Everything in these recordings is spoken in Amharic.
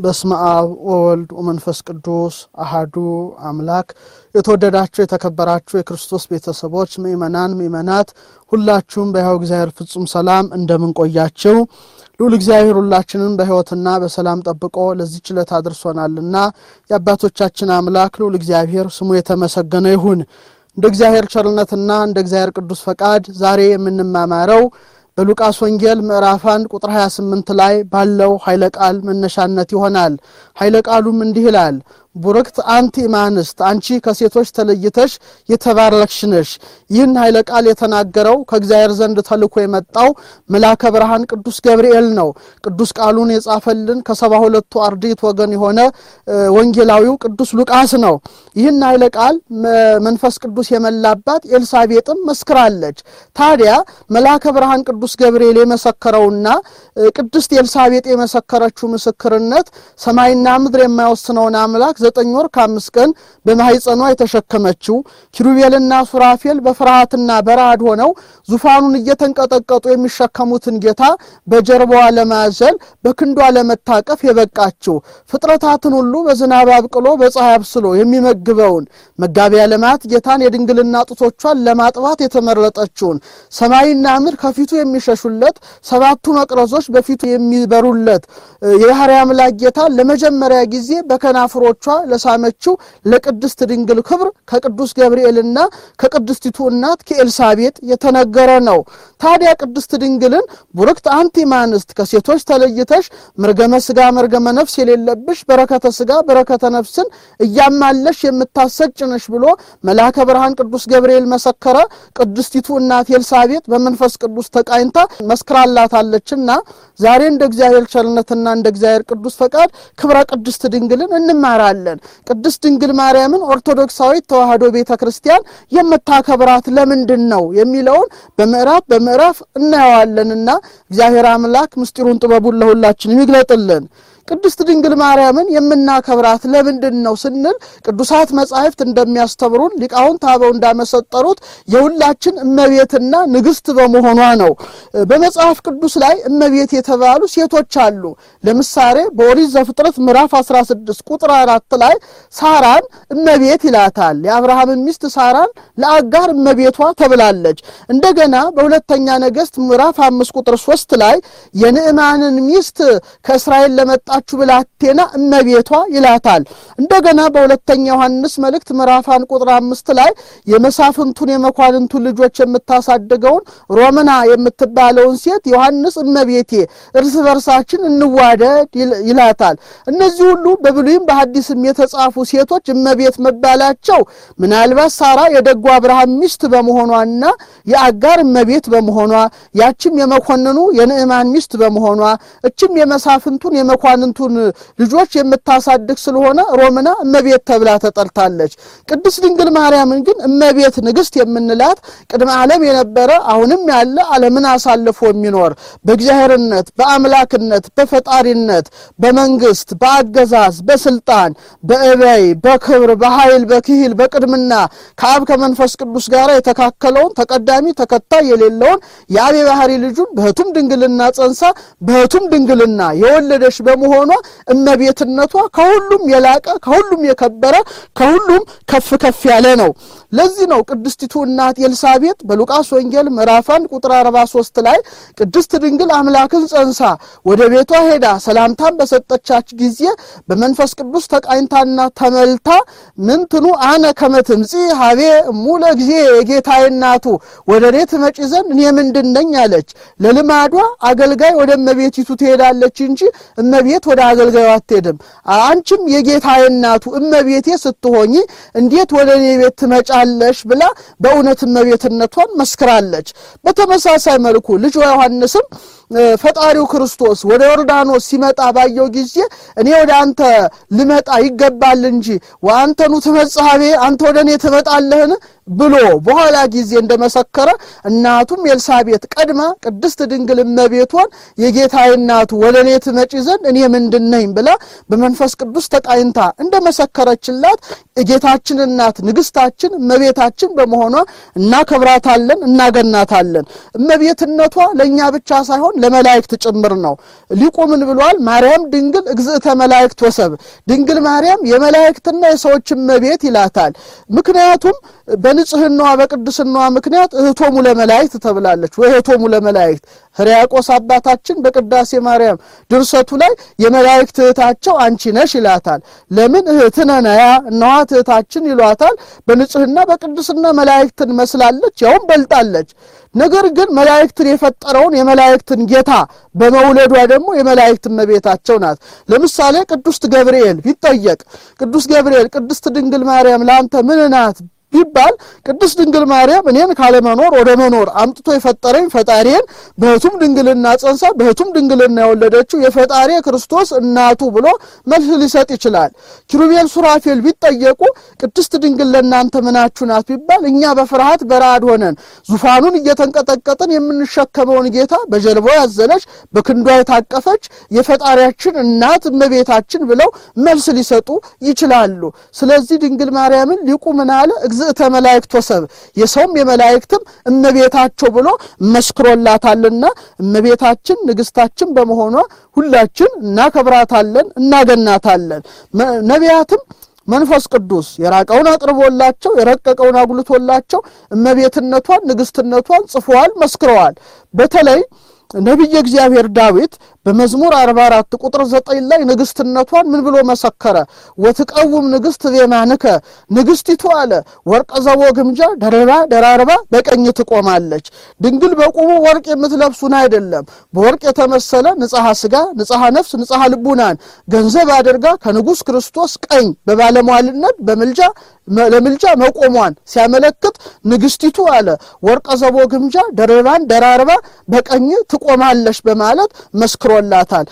በስመ አብ ወወልድ ወመንፈስ ቅዱስ አሃዱ አምላክ። የተወደዳችሁ የተከበራችሁ የክርስቶስ ቤተሰቦች ምእመናን፣ ምእመናት ሁላችሁም በሕያው እግዚአብሔር ፍጹም ሰላም እንደምንቆያችው ልዑል እግዚአብሔር ሁላችንን በሕይወትና በሰላም ጠብቆ ለዚህች ዕለት አድርሶናልና የአባቶቻችን አምላክ ልዑል እግዚአብሔር ስሙ የተመሰገነ ይሁን። እንደ እግዚአብሔር ቸርነትና እንደ እግዚአብሔር ቅዱስ ፈቃድ ዛሬ የምንማማረው በሉቃስ ወንጌል ምዕራፍ 1 ቁጥር 28 ላይ ባለው ኃይለ ቃል መነሻነት ይሆናል። ኃይለ ቃሉም እንዲህ ይላል ቡርክት አንቲ እማንስት አንቺ ከሴቶች ተለይተሽ የተባረክሽ ነሽ። ይህን ኃይለ ቃል የተናገረው ከእግዚአብሔር ዘንድ ተልኮ የመጣው መልአከ ብርሃን ቅዱስ ገብርኤል ነው። ቅዱስ ቃሉን የጻፈልን ከሰባ ሁለቱ አርድእት ወገን የሆነ ወንጌላዊው ቅዱስ ሉቃስ ነው። ይህን ኃይለ ቃል መንፈስ ቅዱስ የመላባት ኤልሳቤጥም መስክራለች። ታዲያ መልአከ ብርሃን ቅዱስ ገብርኤል የመሰከረውና ቅድስት ኤልሳቤጥ የመሰከረችው ምስክርነት ሰማይና ምድር የማይወስነውን አምላክ ዘጠኝ ወር ከአምስት ቀን በማህፀኗ የተሸከመችው ኪሩቤልና ሱራፌል በፍርሃትና በረዓድ ሆነው ዙፋኑን እየተንቀጠቀጡ የሚሸከሙትን ጌታ በጀርባዋ ለማዘል በክንዷ ለመታቀፍ የበቃችው ፍጥረታትን ሁሉ በዝናብ አብቅሎ በፀሐይ አብስሎ የሚመግበውን መጋቢ ዓለማት ጌታን የድንግልና ጡቶቿን ለማጥባት የተመረጠችውን ሰማይና ምድር ከፊቱ የሚሸሹለት ሰባቱ መቅረዞች በፊቱ የሚበሩለት የባሕርይ አምላክ ጌታን ለመጀመሪያ ጊዜ በከናፍሮቿ ለሳመችው ለቅድስት ድንግል ክብር ከቅዱስ ገብርኤልና ከቅድስቲቱ እናት ከኤልሳቤጥ የተነገረ ነው። ታዲያ ቅድስት ድንግልን ቡርክት አንቲ እማንስት ከሴቶች ተለይተሽ መርገመ ሥጋ መርገመ ነፍስ የሌለብሽ በረከተ ሥጋ በረከተ ነፍስን እያማለሽ የምታሰጭ ነሽ ብሎ መልአከ ብርሃን ቅዱስ ገብርኤል መሰከረ። ቅድስቲቱ እናት ኤልሳቤጥ በመንፈስ ቅዱስ ተቃኝታ መስክራላታለችና ዛሬ እንደ እግዚአብሔር ቸርነትና እንደ እግዚአብሔር ቅዱስ ፈቃድ ክብረ ቅድስት ድንግልን እንማራለን። ቅድስት ድንግል ማርያምን ኦርቶዶክሳዊት ተዋሕዶ ቤተ ክርስቲያን የምታከብራት ለምንድን ነው የሚለውን በምዕራፍ በምዕራፍ እናየዋለንና እግዚአብሔር አምላክ ምስጢሩን ጥበቡን ለሁላችን ይግለጥልን። ቅድስት ድንግል ማርያምን የምናከብራት ለምንድን ነው ስንል ቅዱሳት መጻሕፍት እንደሚያስተምሩን ሊቃውንት አበው እንዳመሰጠሩት የሁላችን እመቤትና ንግሥት በመሆኗ ነው። በመጽሐፍ ቅዱስ ላይ እመቤት የተባሉ ሴቶች አሉ። ለምሳሌ በኦሪት ዘፍጥረት ምዕራፍ 16 ቁጥር አራት ላይ ሳራን እመቤት ይላታል። የአብርሃምን ሚስት ሳራን ለአጋር እመቤቷ ተብላለች። እንደገና በሁለተኛ ነገሥት ምዕራፍ አምስት ቁጥር ሶስት ላይ የንዕማንን ሚስት ከእስራኤል ለመጣ ችሁ ብላቴና እመቤቷ ይላታል። እንደገና በሁለተኛ ዮሐንስ መልእክት ምዕራፋን ቁጥር አምስት ላይ የመሳፍንቱን የመኳንንቱን ልጆች የምታሳድገውን ሮምና የምትባለውን ሴት ዮሐንስ እመቤቴ እርስ በርሳችን እንዋደድ ይላታል። እነዚህ ሁሉ በብሉይም በሐዲስም የተጻፉ ሴቶች እመቤት መባላቸው ምናልባት ሳራ የደጉ አብርሃም ሚስት በመሆኗና የአጋር እመቤት በመሆኗ ያችም የመኮንኑ የንዕማን ሚስት በመሆኗ እችም የመሳፍንቱን የመኳን ቱን ልጆች የምታሳድግ ስለሆነ ሮምና እመቤት ተብላ ተጠርታለች። ቅድስት ድንግል ማርያምን ግን እመቤት ንግሥት የምንላት ቅድመ ዓለም የነበረ አሁንም ያለ ዓለምን አሳልፎ የሚኖር በእግዚአብሔርነት፣ በአምላክነት፣ በፈጣሪነት፣ በመንግስት፣ በአገዛዝ፣ በስልጣን፣ በእበይ፣ በክብር፣ በኃይል፣ በክሂል፣ በቅድምና ከአብ ከመንፈስ ቅዱስ ጋር የተካከለውን ተቀዳሚ ተከታይ የሌለውን የአብ የባህሪ ልጁን በህቱም ድንግልና ጸንሳ በህቱም ድንግልና የወለደች በመሆኗ እመቤትነቷ ከሁሉም የላቀ ከሁሉም የከበረ ከሁሉም ከፍ ከፍ ያለ ነው። ለዚህ ነው ቅድስቲቱ እናት ኤልሳቤጥ በሉቃስ ወንጌል ምዕራፍ አንድ ቁጥር 43 ላይ ቅድስት ድንግል አምላክን ጸንሳ ወደ ቤቷ ሄዳ ሰላምታን በሰጠቻች ጊዜ በመንፈስ ቅዱስ ተቃኝታና ተመልታ ምንትኑ አነ ከመትምፂ ሀቤ ሙለ ጊዜ የጌታዬ እናቱ ወደ እኔ ትመጪ ዘንድ እኔ ምንድን ነኝ አለች። ለልማዷ አገልጋይ ወደ እመቤቲቱ ትሄዳለች እንጂ እመቤት ወደ አገልጋዩ አትሄድም። አንቺም የጌታዬ እናቱ እመቤቴ ስትሆኚ እንዴት ወደ እኔ ቤት ትመጫለሽ ብላ በእውነት እመቤትነቷን መስክራለች። በተመሳሳይ መልኩ ልጇ ዮሐንስም ፈጣሪው ክርስቶስ ወደ ዮርዳኖስ ሲመጣ ባየው ጊዜ እኔ ወደ አንተ ልመጣ ይገባል እንጂ ወአንተኑ ትመጽሐቤ አንተ ወደ እኔ ትመጣለህን ብሎ በኋላ ጊዜ እንደመሰከረ እናቱም ኤልሳቤጥ ቀድማ ቅድስት ድንግል እመቤቷን የጌታዬ እናቱ ወደ እኔ ትመጪ ዘንድ እኔ ምንድን ነኝ ብላ በመንፈስ ቅዱስ ተቃኝታ እንደመሰከረችላት የጌታችን እናት ንግሥታችን እመቤታችን በመሆኗ እናከብራታለን፣ እናገናታለን። እመቤትነቷ ለእኛ ብቻ ሳይሆን ሳይሆን ለመላእክት ጭምር ነው። ሊቁ ምን ብሏል? ማርያም ድንግል እግዝእተ መላእክት ወሰብ፣ ድንግል ማርያም የመላእክትና የሰዎች እመቤት ይላታል። ምክንያቱም በንጽህናዋ በቅድስናዋ ምክንያት እህቶሙ ለመላእክት ተብላለች። ወእህቶሙ ለመላእክት ሕርያቆስ አባታችን በቅዳሴ ማርያም ድርሰቱ ላይ የመላእክት እህታቸው አንቺ ነሽ ይላታል። ለምን እህትነ ነያ እነኋት እህታችን ይሏታል። በንጽህና በቅድስና መላእክትን መስላለች፣ ያውም በልጣለች። ነገር ግን መላእክትን የፈጠረውን የመላእክትን ጌታ በመውለዷ ደግሞ የመላእክት እመቤታቸው ናት። ለምሳሌ ቅዱስ ገብርኤል ቢጠየቅ ቅዱስ ገብርኤል ቅድስት ድንግል ማርያም ለአንተ ምን ናት ቢባል ቅድስት ድንግል ማርያም እኔን ካለመኖር ወደ መኖር አምጥቶ የፈጠረኝ ፈጣሪን በህቱም ድንግልና ጸንሳ በህቱም ድንግልና የወለደችው የፈጣሪ ክርስቶስ እናቱ ብሎ መልስ ሊሰጥ ይችላል። ኪሩቤል ሱራፌል ቢጠየቁ ቅድስት ድንግል ለእናንተ ምናችሁ ናት ቢባል እኛ በፍርሃት በረአድ ሆነን ዙፋኑን እየተንቀጠቀጥን የምንሸከመውን ጌታ በጀልባ ያዘለች በክንዷ የታቀፈች የፈጣሪያችን እናት እመቤታችን ብለው መልስ ሊሰጡ ይችላሉ። ስለዚህ ድንግል ማርያምን ሊቁ ምን አለ? እግዝእተ መላእክት ወሰብ የሰውም የመላእክትም እመቤታቸው ብሎ መስክሮላታልና እመቤታችን ንግሥታችን በመሆኗ ሁላችን እናከብራታለን፣ እናገናታለን። ነቢያትም መንፈስ ቅዱስ የራቀውን አቅርቦላቸው የረቀቀውን አጉልቶላቸው እመቤትነቷን ንግሥትነቷን ጽፈዋል፣ መስክረዋል። በተለይ ነቢየ እግዚአብሔር ዳዊት በመዝሙር 44 ቁጥር 9 ላይ ንግሥትነቷን ምን ብሎ መሰከረ? ወትቀውም ንግሥት ዜማንከ ንግሥቲቱ አለ ወርቀ ዘቦ ግምጃ ደርባ ደራርባ በቀኝ ትቆማለች። ድንግል በቁሙ ወርቅ የምትለብሱን አይደለም፣ በወርቅ የተመሰለ ንጽሐ ሥጋ፣ ንጽሐ ነፍስ፣ ንጽሐ ልቡናን ገንዘብ አድርጋ ከንጉሥ ክርስቶስ ቀኝ በባለሟልነት በምልጃ ለምልጃ መቆሟን ሲያመለክት ንግሥቲቱ አለ ወርቀ ዘቦ ግምጃ ደርባን ደራርባ በቀኝ ትቆማለች በማለት መስክሮላታል።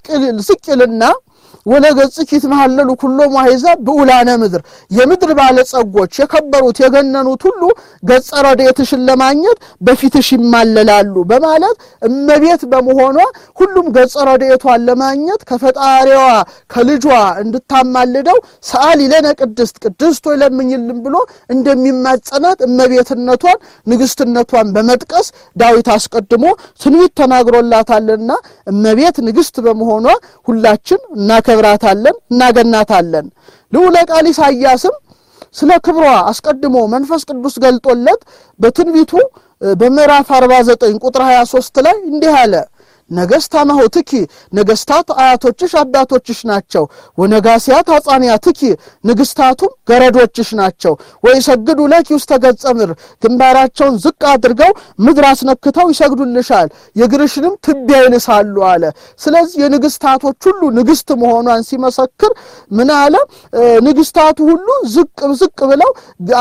ዝቅ ይልና ወለገጽኪ ይትመሃለሉ ኩሎሙ አሕዛብ ብዑላነ ምድር የምድር ባለጸጎች የከበሩት የገነኑት ሁሉ ገጸ ረድኤትሽን ለማግኘት በፊትሽ ይማለላሉ በማለት እመቤት በመሆኗ ሁሉም ገጸ ረድኤቷን ለማግኘት ከፈጣሪዋ ከልጇ እንድታማልደው ሰአሊ ለነ ቅድስት ቅድስት ሆይ ለምኝልን ብሎ እንደሚማጸናት እመቤትነቷን ንግሥትነቷን በመጥቀስ ዳዊት አስቀድሞ ትንቢት ተናግሮላታልና እመቤት ንግሥት በመሆኗ ሁላችን እናከብራታለን፣ እናገናታለን። ልዑለ ቃል ኢሳይያስም ስለ ክብሯ አስቀድሞ መንፈስ ቅዱስ ገልጦለት በትንቢቱ በምዕራፍ 49 ቁጥር 23 ላይ እንዲህ አለ ነገሥት አማሆትኪ ነገሥታት አያቶችሽ አባቶችሽ ናቸው። ወነጋሲያት አጻንያትኪ ንግሥታቱም ገረዶችሽ ናቸው። ወይሰግዱ ለኪ ውስተ ገጸ ምድር ግንባራቸውን ዝቅ አድርገው ምድር አስነክተው ይሰግዱልሻል፣ የእግርሽንም ትቢያ ይልሳሉ አለ። ስለዚህ የንግሥታቶች ሁሉ ንግሥት መሆኗን ሲመሰክር ምን አለ? ንግሥታቱ ሁሉ ዝቅ ዝቅ ብለው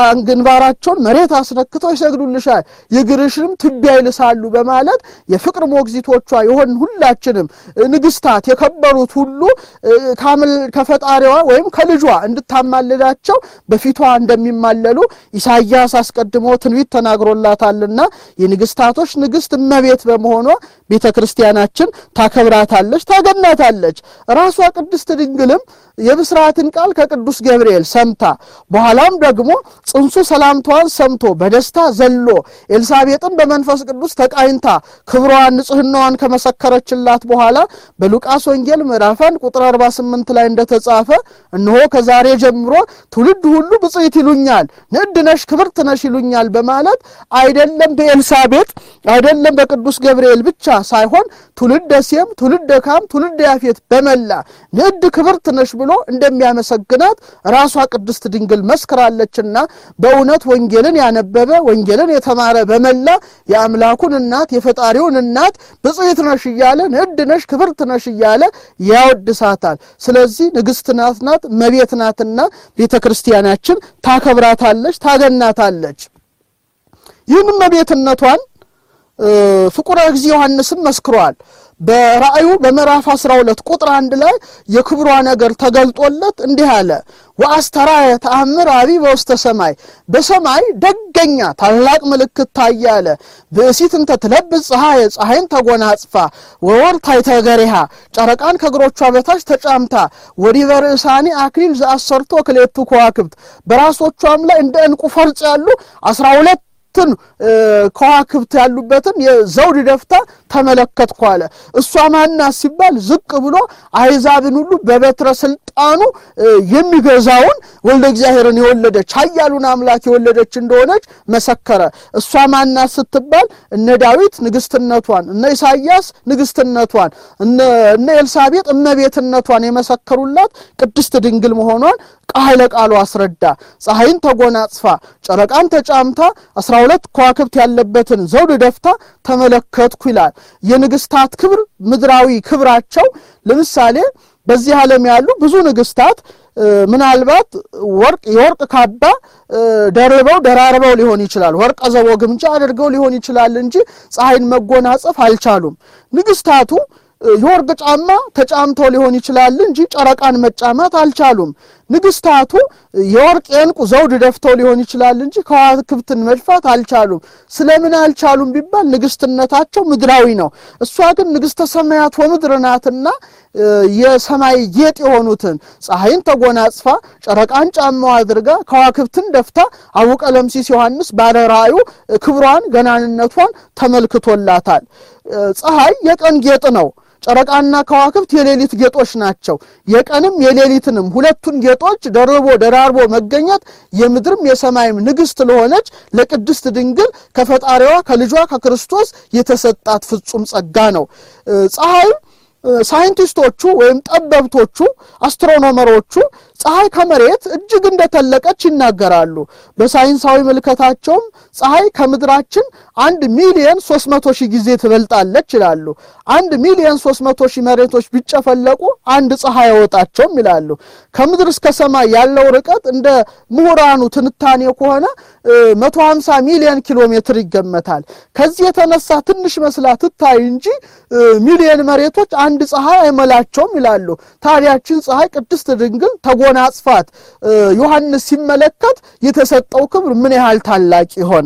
ግንባራቸውን መሬት አስነክተው ይሰግዱልሻል፣ የእግርሽንም ትቢያ ይልሳሉ በማለት የፍቅር ሞግዚቶቿ የሆን ሁላችንም ንግሥታት የከበሩት ሁሉ ከፈጣሪዋ ወይም ከልጇ እንድታማልዳቸው በፊቷ እንደሚማለሉ ኢሳይያስ አስቀድሞ ትንቢት ተናግሮላታልና የንግሥታቶች ንግሥት እመቤት በመሆኗ ቤተ ክርስቲያናችን ታከብራታለች፣ ታገናታለች። ራሷ ቅድስት ድንግልም የብስራትን ቃል ከቅዱስ ገብርኤል ሰምታ በኋላም ደግሞ ጽንሱ ሰላምታዋን ሰምቶ በደስታ ዘሎ ኤልሳቤጥን በመንፈስ ቅዱስ ተቃኝታ ክብሯን ንጽሕናዋን ከመሰከረችላት በኋላ በሉቃስ ወንጌል ምዕራፍ አንድ ቁጥር 48 ላይ እንደተጻፈ እነሆ ከዛሬ ጀምሮ ትውልድ ሁሉ ብፅዕት ይሉኛል፣ ንዕድ ነሽ፣ ክብርት ነሽ ይሉኛል በማለት አይደለም በኤልሳቤጥ አይደለም በቅዱስ ገብርኤል ብቻ ሳይሆን ትውልደ ሴም፣ ትውልደ ካም፣ ትውልደ ያፌት በመላ ንዕድ ክብርት ነሽ ብሎ እንደሚያመሰግናት ራሷ ቅድስት ድንግል መስክራለችና በእውነት ወንጌልን ያነበበ ወንጌልን የተማረ በመላ የአምላኩን እናት የፈጣሪውን እናት ብፅዕት ነሽ እያለ ንዕድ ነሽ ክብርት ነሽ እያለ ያወድሳታል። ስለዚህ ንግሥት ናት ናት እመቤት ናትና ቤተ ክርስቲያናችን ታከብራታለች፣ ታገናታለች። ይህን እመቤትነቷን ፍቁረ እግዚእ ዮሐንስም መስክሯል። በራእዩ በምዕራፍ 12 ቁጥር አንድ ላይ የክብሯ ነገር ተገልጦለት እንዲህ አለ። ወአስተርአየ ተአምር አቢይ በውስተ ሰማይ በሰማይ ደገኛ ታላቅ ምልክት ታየ አለ። ብእሲት እንተ ትለብስ ፀሐየ ፀሐይን ተጎናጽፋ ወወር ታሕተ እገሪሃ ጨረቃን ከእግሮቿ በታች ተጫምታ ወዲበ ርእሳኒ አክሊል ዘአሰርቶ ክሌቱ ከዋክብት በራሶቿም ላይ እንደ ዕንቁ ፈርጥ ያሉ አስራ ሁለት አራቱን ከዋክብት ያሉበትን የዘውድ ደፍታ ተመለከትኩ አለ። እሷ ማናት ሲባል ዝቅ ብሎ አሕዛብን ሁሉ በበትረ ስልጣኑ የሚገዛውን ወልደ እግዚአብሔርን የወለደች ኃያሉን አምላክ የወለደች እንደሆነች መሰከረ። እሷ ማናት ስትባል እነ ዳዊት ንግስትነቷን፣ እነ ኢሳይያስ ንግስትነቷን፣ እነ ኤልሳቤጥ እመቤትነቷን የመሰከሩላት ቅድስት ድንግል መሆኗን ቃለ ቃሉ አስረዳ። ፀሐይን ተጎናጽፋ ጨረቃን ተጫምታ አስራ ሁለት ከዋክብት ያለበትን ዘውድ ደፍታ ተመለከትኩ ይላል። የንግስታት ክብር ምድራዊ ክብራቸው ለምሳሌ በዚህ ዓለም ያሉ ብዙ ንግስታት ምናልባት ወርቅ የወርቅ ካባ ደርበው ደራርበው ሊሆን ይችላል። ወርቀ ዘቦ ግምጃ አድርገው ሊሆን ይችላል እንጂ ፀሐይን መጎናጸፍ አልቻሉም። ንግስታቱ የወርቅ ጫማ ተጫምተው ሊሆን ይችላል እንጂ ጨረቃን መጫማት አልቻሉም። ንግስታቱ የወርቅ የዕንቁ ዘውድ ደፍተው ሊሆን ይችላል እንጂ ከዋክብትን መድፋት አልቻሉም። ስለምን አልቻሉም ቢባል ንግስትነታቸው ምድራዊ ነው። እሷ ግን ንግስተ ሰማያት ወምድር ናትና የሰማይ ጌጥ የሆኑትን ፀሐይን ተጎናጽፋ ጨረቃን ጫማው አድርጋ ከዋክብትን ደፍታ አቡ ቀለምሲስ ዮሐንስ ባለ ራእዩ ክብሯን ገናንነቷን ተመልክቶላታል። ፀሐይ የቀን ጌጥ ነው። ጨረቃና ከዋክብት የሌሊት ጌጦች ናቸው። የቀንም የሌሊትንም ሁለቱን ጌጦች ደርቦ ደራርቦ መገኘት የምድርም የሰማይም ንግሥት ለሆነች ለቅድስት ድንግል ከፈጣሪዋ ከልጇ ከክርስቶስ የተሰጣት ፍጹም ጸጋ ነው። ፀሐይም ሳይንቲስቶቹ ወይም ጠበብቶቹ አስትሮኖመሮቹ ፀሐይ ከመሬት እጅግ እንደተለቀች ይናገራሉ። በሳይንሳዊ ምልከታቸውም ፀሐይ ከምድራችን አንድ ሚሊየን ሶስት መቶ ሺህ ጊዜ ትበልጣለች ይላሉ። አንድ ሚሊየን ሶስት መቶ ሺህ መሬቶች ቢጨፈለቁ አንድ ፀሐይ አይወጣቸውም ይላሉ። ከምድር እስከ ሰማይ ያለው ርቀት እንደ ምሁራኑ ትንታኔ ከሆነ መቶ ሀምሳ ሚሊየን ኪሎ ሜትር ይገመታል። ከዚህ የተነሳ ትንሽ መስላ ትታይ እንጂ ሚሊየን መሬቶች አንድ ፀሐይ አይመላቸውም ይላሉ። ታዲያችን ፀሐይ ቅድስት ድንግል ተጎናጽፋት ዮሐንስ ሲመለከት የተሰጠው ክብር ምን ያህል ታላቅ ይሆን?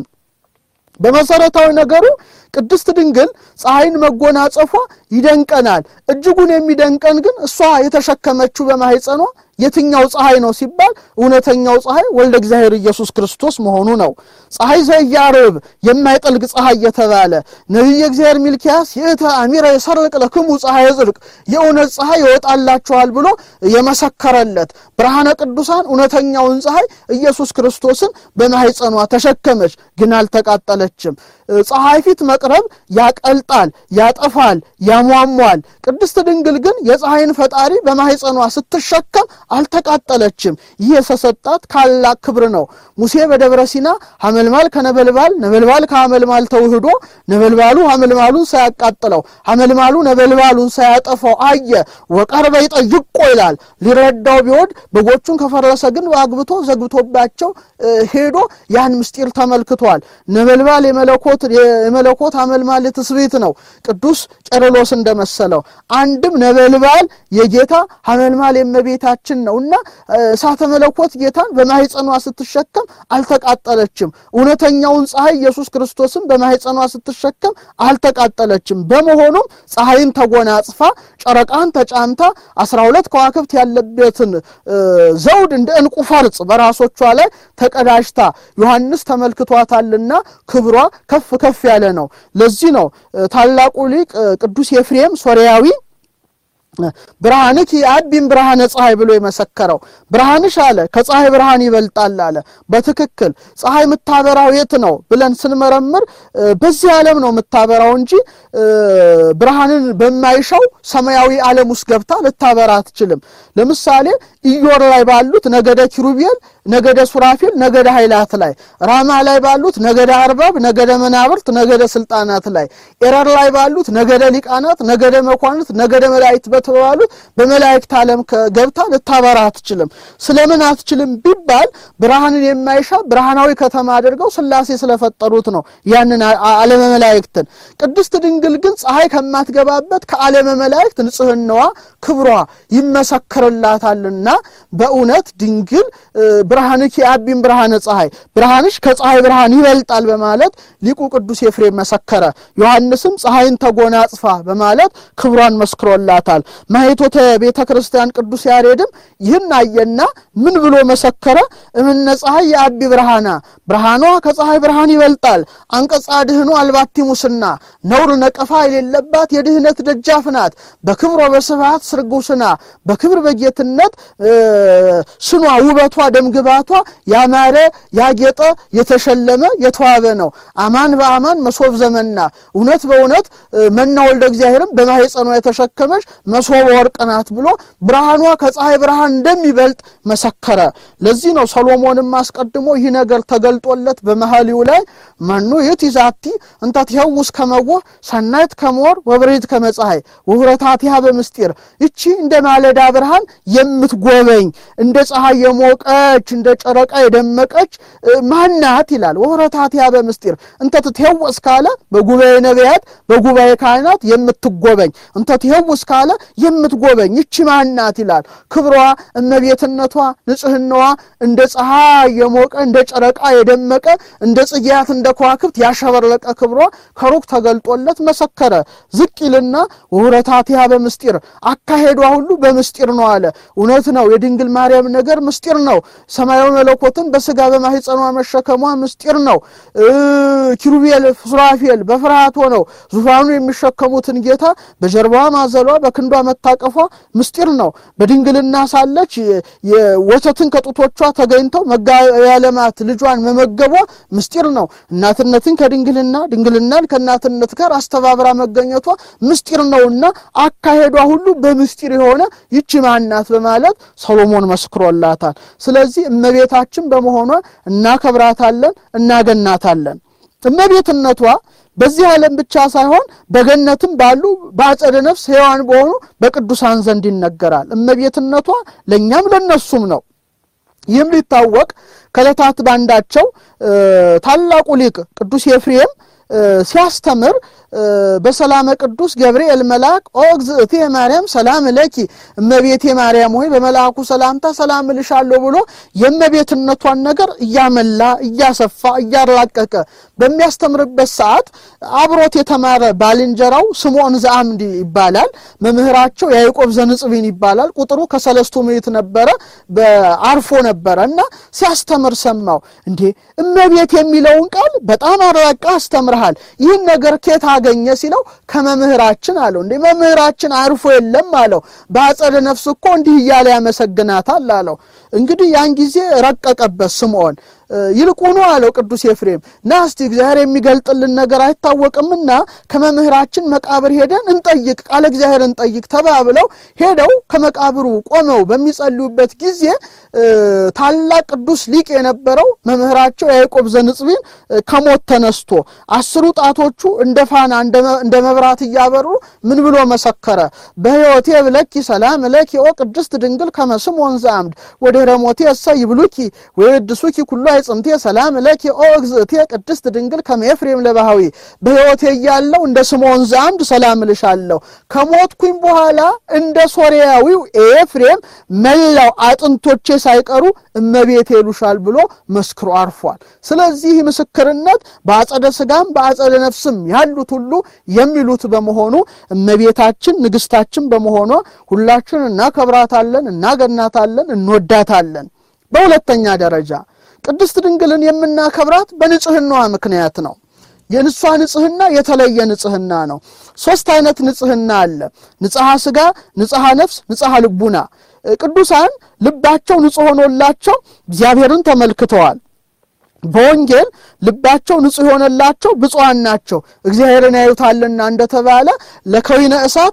በመሰረታዊ ነገሩ ቅድስት ድንግል ፀሐይን መጎናጸፏ ይደንቀናል። እጅጉን የሚደንቀን ግን እሷ የተሸከመችው በማኅፀኗ የትኛው ፀሐይ ነው ሲባል እውነተኛው ፀሐይ ወልደ እግዚአብሔር ኢየሱስ ክርስቶስ መሆኑ ነው። ፀሐይ ዘኢያዕርብ የማይጠልቅ ፀሐይ የተባለ ነቢየ እግዚአብሔር ሚልኪያስ ይእተ አሚረ የሰርቅ ለክሙ ፀሐይ ጽድቅ የእውነት ፀሐይ ይወጣላችኋል ብሎ የመሰከረለት ብርሃነ ቅዱሳን እውነተኛውን ፀሐይ ኢየሱስ ክርስቶስን በማኅፀኗ ተሸከመች፣ ግን አልተቃጠለችም። ፀሐይ ፊት መቅረብ ያቀልጣል፣ ያጠፋል፣ ያሟሟል። ቅድስት ድንግል ግን የፀሐይን ፈጣሪ በማኅፀኗ ስትሸከም አልተቃጠለችም። ይህ የተሰጣት ታላቅ ክብር ነው። ሙሴ በደብረ ሲና ሐመልማል ከነበልባል ነበልባል ከሐመልማል ተውህዶ ነበልባሉ ሐመልማሉን ሳያቃጥለው ሐመልማሉ ነበልባሉን ሳያጠፋው አየ። ወቀርበ ይጠይቆ ይላል። ሊረዳው ቢወድ በጎቹን ከፈረሰ ግን አግብቶ ዘግብቶባቸው ሄዶ ያን ምስጢር ተመልክቷል። ነበልባል የመለኮት የመለኮት ሐመልማል ትስብእት ነው። ቅዱስ ቄርሎስ እንደመሰለው አንድም ነበልባል የጌታ ሐመልማል የእመቤታችን ነው እና እሳተ መለኮት ጌታን በማኅፀኗ ስትሸከም አልተቃጠለችም። እውነተኛውን ፀሐይ ኢየሱስ ክርስቶስን በማኅፀኗ ስትሸከም አልተቃጠለችም። በመሆኑም ፀሐይን ተጎናጽፋ ጨረቃን ተጫምታ አስራ ሁለት ከዋክብት ያለበትን ዘውድ እንደ ዕንቁ ፈርጽ በራሶቿ ላይ ተቀዳጅታ ዮሐንስ ተመልክቷታልና ክብሯ ከፍ ከፍ ያለ ነው። ለዚህ ነው ታላቁ ሊቅ ቅዱስ ኤፍሬም ሶርያዊ ብርሃንኪ አቢም ብርሃነ ፀሐይ ብሎ የመሰከረው ብርሃንሽ አለ ከፀሐይ ብርሃን ይበልጣል አለ። በትክክል ፀሐይ የምታበራው የት ነው ብለን ስንመረምር በዚህ ዓለም ነው የምታበራው እንጂ ብርሃንን በማይሻው ሰማያዊ ዓለም ውስጥ ገብታ ልታበራ አትችልም። ለምሳሌ ኢዮር ላይ ባሉት ነገደ ኪሩቤል፣ ነገደ ሱራፊል፣ ነገደ ኃይላት ላይ፣ ራማ ላይ ባሉት ነገደ አርባብ፣ ነገደ መናብርት፣ ነገደ ስልጣናት ላይ፣ ኤረር ላይ ባሉት ነገደ ሊቃናት፣ ነገደ መኳንት፣ ነገደ መላእክት በተባሉት በመላእክት ዓለም ገብታ ልታበራ አትችልም። ስለምን አትችልም ቢባል ብርሃንን የማይሻ ብርሃናዊ ከተማ አድርገው ሥላሴ ስለፈጠሩት ነው ያንን ዓለመ መላእክትን። ቅድስት ድንግል ግን ፀሐይ ከማትገባበት ከዓለመ መላእክት ንጽሕናዋ ክብሯ ይመሰክርላታልና በእውነት ድንግል ብርሃንኪ አቢም ብርሃነ ፀሐይ ብርሃንሽ ከፀሐይ ብርሃን ይበልጣል በማለት ሊቁ ቅዱስ ኤፍሬም መሰከረ። ዮሐንስም ፀሐይን ተጎናጽፋ በማለት ክብሯን መስክሮላታል። ማኅቶተ ቤተ ክርስቲያን ቅዱስ ያሬድም ይህን አየና ምን ብሎ መሰከረ? እምነ ፀሐይ የአቢ ብርሃና ብርሃኗ ከፀሐይ ብርሃን ይበልጣል። አንቀጻ ድህኑ አልባቲ ሙስና ነውር ነቀፋ የሌለባት የድህነት ደጃፍ ናት። በክብር በስብሐት ስርጉስና በክብር በጌትነት ስኗ ውበቷ ደምግባቷ ያማረ ያጌጠ የተሸለመ የተዋበ ነው። አማን በአማን መሶብ ዘመና እውነት በእውነት መና ወልደ እግዚአብሔርም በማኅፀኗ የተሸከመች መሶበ ወርቅ ናት ብሎ ብርሃኗ ከፀሐይ ብርሃን እንደሚበልጥ መሰከረ። ለዚህ ነው ሰሎሞንም አስቀድሞ ይህ ነገር ተገልጦለት በመኃልዩ ላይ መኑ ይእቲ ዛቲ እንተ ትሄውስ ከመወ ሰናይት ከመወር ወብርሂት ከመፀሐይ ውህረታቲሃ በምስጢር ይቺ እንደ ማለዳ ብርሃን የምትጎበኝ እንደ ፀሐይ የሞቀች እንደ ጨረቃ የደመቀች ማናት ይላል። ውህረታቲሃ በምስጢር እንተ ትሄወስ ካለ በጉባኤ ነቢያት በጉባኤ ካህናት የምትጎበኝ እንተ ትሄውስ ካለ የምትጎበኝ ይቺ ማናት ይላል። ክብሯ እመቤትነቷ ንጽህናዋ እንደ ፀሐይ የሞቀ እንደ ጨረቃ የደመቀ እንደ ጽጌያት እንደ ከዋክብት ያሸበረቀ ክብሯ ከሩቅ ተገልጦለት መሰከረ። ዝቅ ይልና ውህረታቲሃ በምስጢር አካሄዷ ሁሉ በምስጢር ነው አለ። እውነት ነው። የድንግል ማርያም ነገር ምስጢር ነው። ሰማያዊ መለኮትን በስጋ በማኅፀኗ መሸከሟ ምስጢር ነው። ኪሩቤል ሱራፌል በፍርሃት ሆነው ዙፋኑ የሚሸከሙትን ጌታ በጀርባዋ ማዘሏ በክንዷ መታቀፏ ምስጢር ነው። በድንግልና ሳለች ወተትን ከጡቶቿ ተገኝተው መጋቢያ ዓለማት ልጇን መመገቧ ምስጢር ነው። እናትነትን ከድንግልና ድንግልናን ከእናትነት ጋር አስተባብራ መገኘቷ ምስጢር ነውና አካሄዷ ሁሉ በምስጢር የሆነ ይቺ ማናት በማለት ሰሎሞን መስክሮላታል። ስለዚህ እመቤታችን በመሆኗ እናከብራታለን፣ እናገናታለን። እመቤትነቷ በዚህ ዓለም ብቻ ሳይሆን በገነትም ባሉ በአጸደ ነፍስ ሕያዋን በሆኑ በቅዱሳን ዘንድ ይነገራል። እመቤትነቷ ለእኛም ለነሱም ነው። ይህም ሊታወቅ ከዕለታት ባንዳቸው ታላቁ ሊቅ ቅዱስ ኤፍሬም ሲያስተምር በሰላመ ቅዱስ ገብርኤል መልአክ ኦ እግዝእቴ ማርያም ሰላም ለኪ እመቤቴ ማርያም ሆይ በመልአኩ ሰላምታ ሰላም እልሻለሁ ብሎ የእመቤትነቷን ነገር እያመላ እያሰፋ እያራቀቀ በሚያስተምርበት ሰዓት አብሮት የተማረ ባልንጀራው ስምዖን ዘአምድ ይባላል። መምህራቸው ያዕቆብ ዘንጽቢን ይባላል። ቁጥሩ ከሰለስቱ ምዕት ነበረ። በአርፎ ነበረ እና ሲያስተምር ሰማው። እንዴ እመቤት የሚለውን ቃል በጣም አራቃ አስተምርሃል። ይህን ነገር ኬት አገኘ ሲለው ከመምህራችን አለው። እንዴ መምህራችን አርፎ የለም አለው። በአጸደ ነፍስ እኮ እንዲህ እያለ ያመሰግናታል አለው። እንግዲህ ያን ጊዜ ረቀቀበት ስምዖን። ይልቁኑ አለው ቅዱስ ኤፍሬም ና እስቲ እግዚአብሔር የሚገልጥልን ነገር አይታወቅምና ከመምህራችን መቃብር ሄደን እንጠይቅ፣ ቃለ እግዚአብሔር እንጠይቅ ተባብለው ሄደው ከመቃብሩ ቆመው በሚጸልዩበት ጊዜ ታላቅ ቅዱስ ሊቅ የነበረው መምህራቸው ያዕቆብ ዘንጽቢን ከሞት ተነስቶ አስሩ ጣቶቹ እንደ ፋና እንደ መብራት እያበሩ ምን ብሎ መሰከረ? በሕይወቴ ብለኪ ሰላም ለኪ ኦ ቅድስት ድንግል ከመስም ወንዘ አምድ ወድኅረ ሞቴ እሰ ይብሉኪ ወይድሱኪ ኩሉ አይጽምቴ ሰላም ለኪ ኦ እግዝእቴ ቅድስት ድንግል ከመ ኤፍሬም ለባህዊ በሕይወቴ እያለሁ እንደ ስምዖን ዘአምድ ሰላም እልሻለሁ ከሞትኩኝ በኋላ እንደ ሶርያዊው ኤፍሬም መላው አጥንቶቼ ሳይቀሩ እመቤቴ ይሉሻል ብሎ መስክሮ አርፏል። ስለዚህ ምስክርነት በአጸደ ሥጋም በአጸደ ነፍስም ያሉት ሁሉ የሚሉት በመሆኑ እመቤታችን ንግሥታችን በመሆኗ ሁላችን እናከብራታለን፣ እናገናታለን፣ እንወዳታለን። በሁለተኛ ደረጃ ቅድስት ድንግልን የምናከብራት በንጽህናዋ ምክንያት ነው። የንሷ ንጽህና የተለየ ንጽህና ነው። ሶስት አይነት ንጽህና አለ። ንጽሐ ሥጋ፣ ንጽሐ ነፍስ፣ ንጽሐ ልቡና። ቅዱሳን ልባቸው ንጹሕ ሆኖላቸው እግዚአብሔርን ተመልክተዋል። በወንጌል ልባቸው ንጹሕ የሆነላቸው ብፁዓን ናቸው እግዚአብሔርን ያዩታልና እንደተባለ ለከዊነ እሳት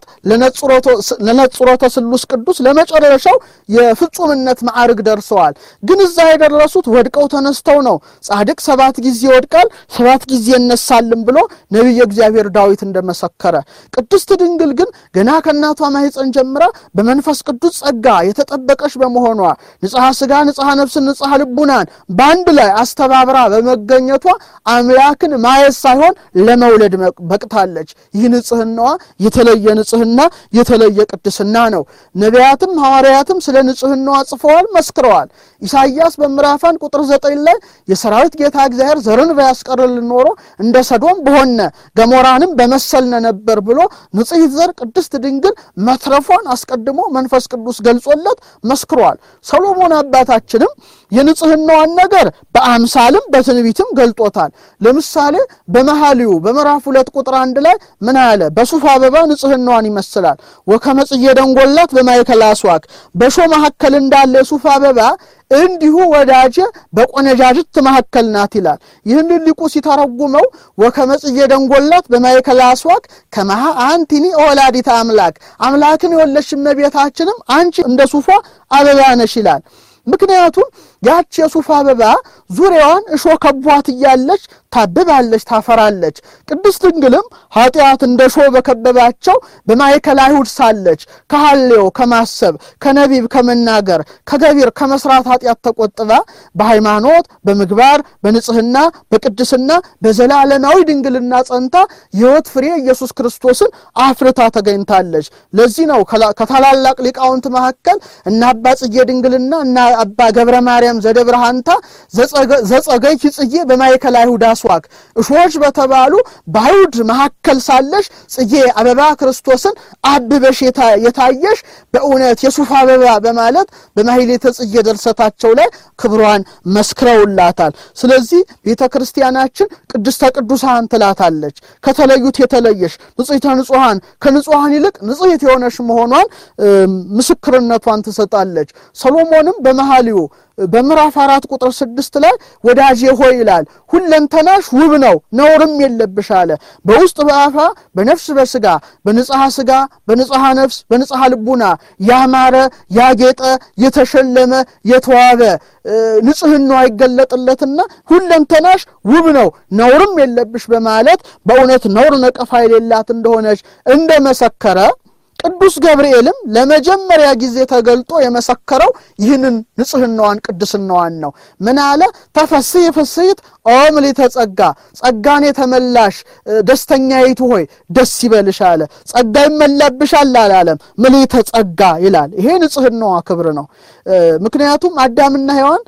ለነጽሮተ ስሉስ ቅዱስ ለመጨረሻው የፍጹምነት ማዕርግ ደርሰዋል። ግን እዛ የደረሱት ወድቀው ተነስተው ነው። ጻድቅ ሰባት ጊዜ ይወድቃል ሰባት ጊዜ እነሳልም ብሎ ነቢየ እግዚአብሔር ዳዊት እንደመሰከረ፣ ቅድስት ድንግል ግን ገና ከእናቷ ማኅፀን ጀምራ በመንፈስ ቅዱስ ጸጋ የተጠበቀች በመሆኗ ንጽሐ ሥጋ፣ ንጽሐ ነፍስን፣ ንጽሐ ልቡናን በአንድ ላይ አስተባ አብራ በመገኘቷ አምላክን ማየት ሳይሆን ለመውለድ በቅታለች። ይህ ንጽህናዋ የተለየ ንጽህና የተለየ ቅድስና ነው። ነቢያትም ሐዋርያትም ስለ ንጽህናዋ ጽፈዋል፣ መስክረዋል። ኢሳይያስ በምዕራፍ አንድ ቁጥር ዘጠኝ ላይ የሰራዊት ጌታ እግዚአብሔር ዘርን ባያስቀርልን ኖሮ እንደ ሰዶም በሆነ ገሞራንም በመሰልነ ነበር ብሎ ንጽሕት ዘር ቅድስት ድንግል መትረፏን አስቀድሞ መንፈስ ቅዱስ ገልጾለት መስክሯል። ሰሎሞን አባታችንም የንጽህናዋን ነገር በአምሳልም በትንቢትም ገልጦታል። ለምሳሌ በመኃልዩ በምዕራፍ ሁለት ቁጥር አንድ ላይ ምን አለ? በሱፍ አበባ ንጽህናዋን ይመስላል። ወከመ ጽጌ ደንጎላት በማእከለ አስዋክ በእሾህ መካከል እንዳለ የሱፍ አበባ እንዲሁ ወዳጄ በቆነጃጅት መካከል ናት ይላል። ይህንን ሊቁ ሲተረጉመው ወከመ ጽጌ ደንጎላት በማእከለ አስዋክ ከመሃ አንቲኒ ወላዲተ አምላክ አምላክን የወለድሽ እመቤታችንም አንቺ እንደ ሱፏ አበባ ነሽ ይላል። ምክንያቱም ያች የሱፍ አበባ ዙሪያዋን እሾህ ከቧት እያለች ታብባለች፣ ታፈራለች። ቅድስት ድንግልም ኃጢአት እንደ እሾህ በከበባቸው በማእከለ አይሁድ ሳለች ከሐሌው ከማሰብ ከነቢብ ከመናገር ከገቢር ከመስራት ኃጢአት ተቆጥባ በሃይማኖት በምግባር በንጽህና በቅድስና በዘላለማዊ ድንግልና ጸንታ የሕይወት ፍሬ ኢየሱስ ክርስቶስን አፍርታ ተገኝታለች። ለዚህ ነው ከታላላቅ ሊቃውንት መካከል እነ አባ ጽጌ ድንግልና እና አባ ገብረ ማርያም ዘደብረ ሐንታ ዘጸገይኪ ጽጌ በማእከለ አይሁድ አስዋክ እሾች በተባሉ በአይሁድ መካከል ሳለሽ ጽጌ አበባ ክርስቶስን አብበሽ የታየሽ በእውነት የሱፍ አበባ በማለት በማሕሌተ ጽጌ ድርሰታቸው ላይ ክብሯን መስክረውላታል። ስለዚህ ቤተ ክርስቲያናችን ቅድስተ ቅዱሳን ትላታለች። ከተለዩት የተለየሽ ንጽሕተ ንጹሐን ከንጹሐን ይልቅ ንጽሕት የሆነሽ መሆኗን ምስክርነቷን ትሰጣለች። ሰሎሞንም በመኃልዩ በምዕራፍ አራት ቁጥር ስድስት ላይ ወዳጄ ሆይ ይላል ሁለንተናሽ ውብ ነው ነውርም የለብሽ አለ። በውስጥ በአፋ በነፍስ በስጋ በንጽሐ ስጋ በንጽሐ ነፍስ በንጽሐ ልቡና ያማረ ያጌጠ የተሸለመ የተዋበ ንጽሕናዋ ይገለጥለትና ሁለንተናሽ ውብ ነው ነውርም የለብሽ በማለት በእውነት ነውር ነቀፋ የሌላት እንደሆነች እንደመሰከረ ቅዱስ ገብርኤልም ለመጀመሪያ ጊዜ ተገልጦ የመሰከረው ይህንን ንጽሕናዋን ቅድስናዋን ነው። ምን አለ? ተፈሥሒ ፍሥሕት ኦ ምልዕተ ጸጋ፣ ጸጋን የተመላሽ ደስተኛይቱ ሆይ ደስ ይበልሽ አለ። ጸጋ ይመላብሻል አላለም፣ ምልዕተ ጸጋ ይላል። ይሄ ንጽሕናዋ ክብር ነው። ምክንያቱም አዳምና ሔዋን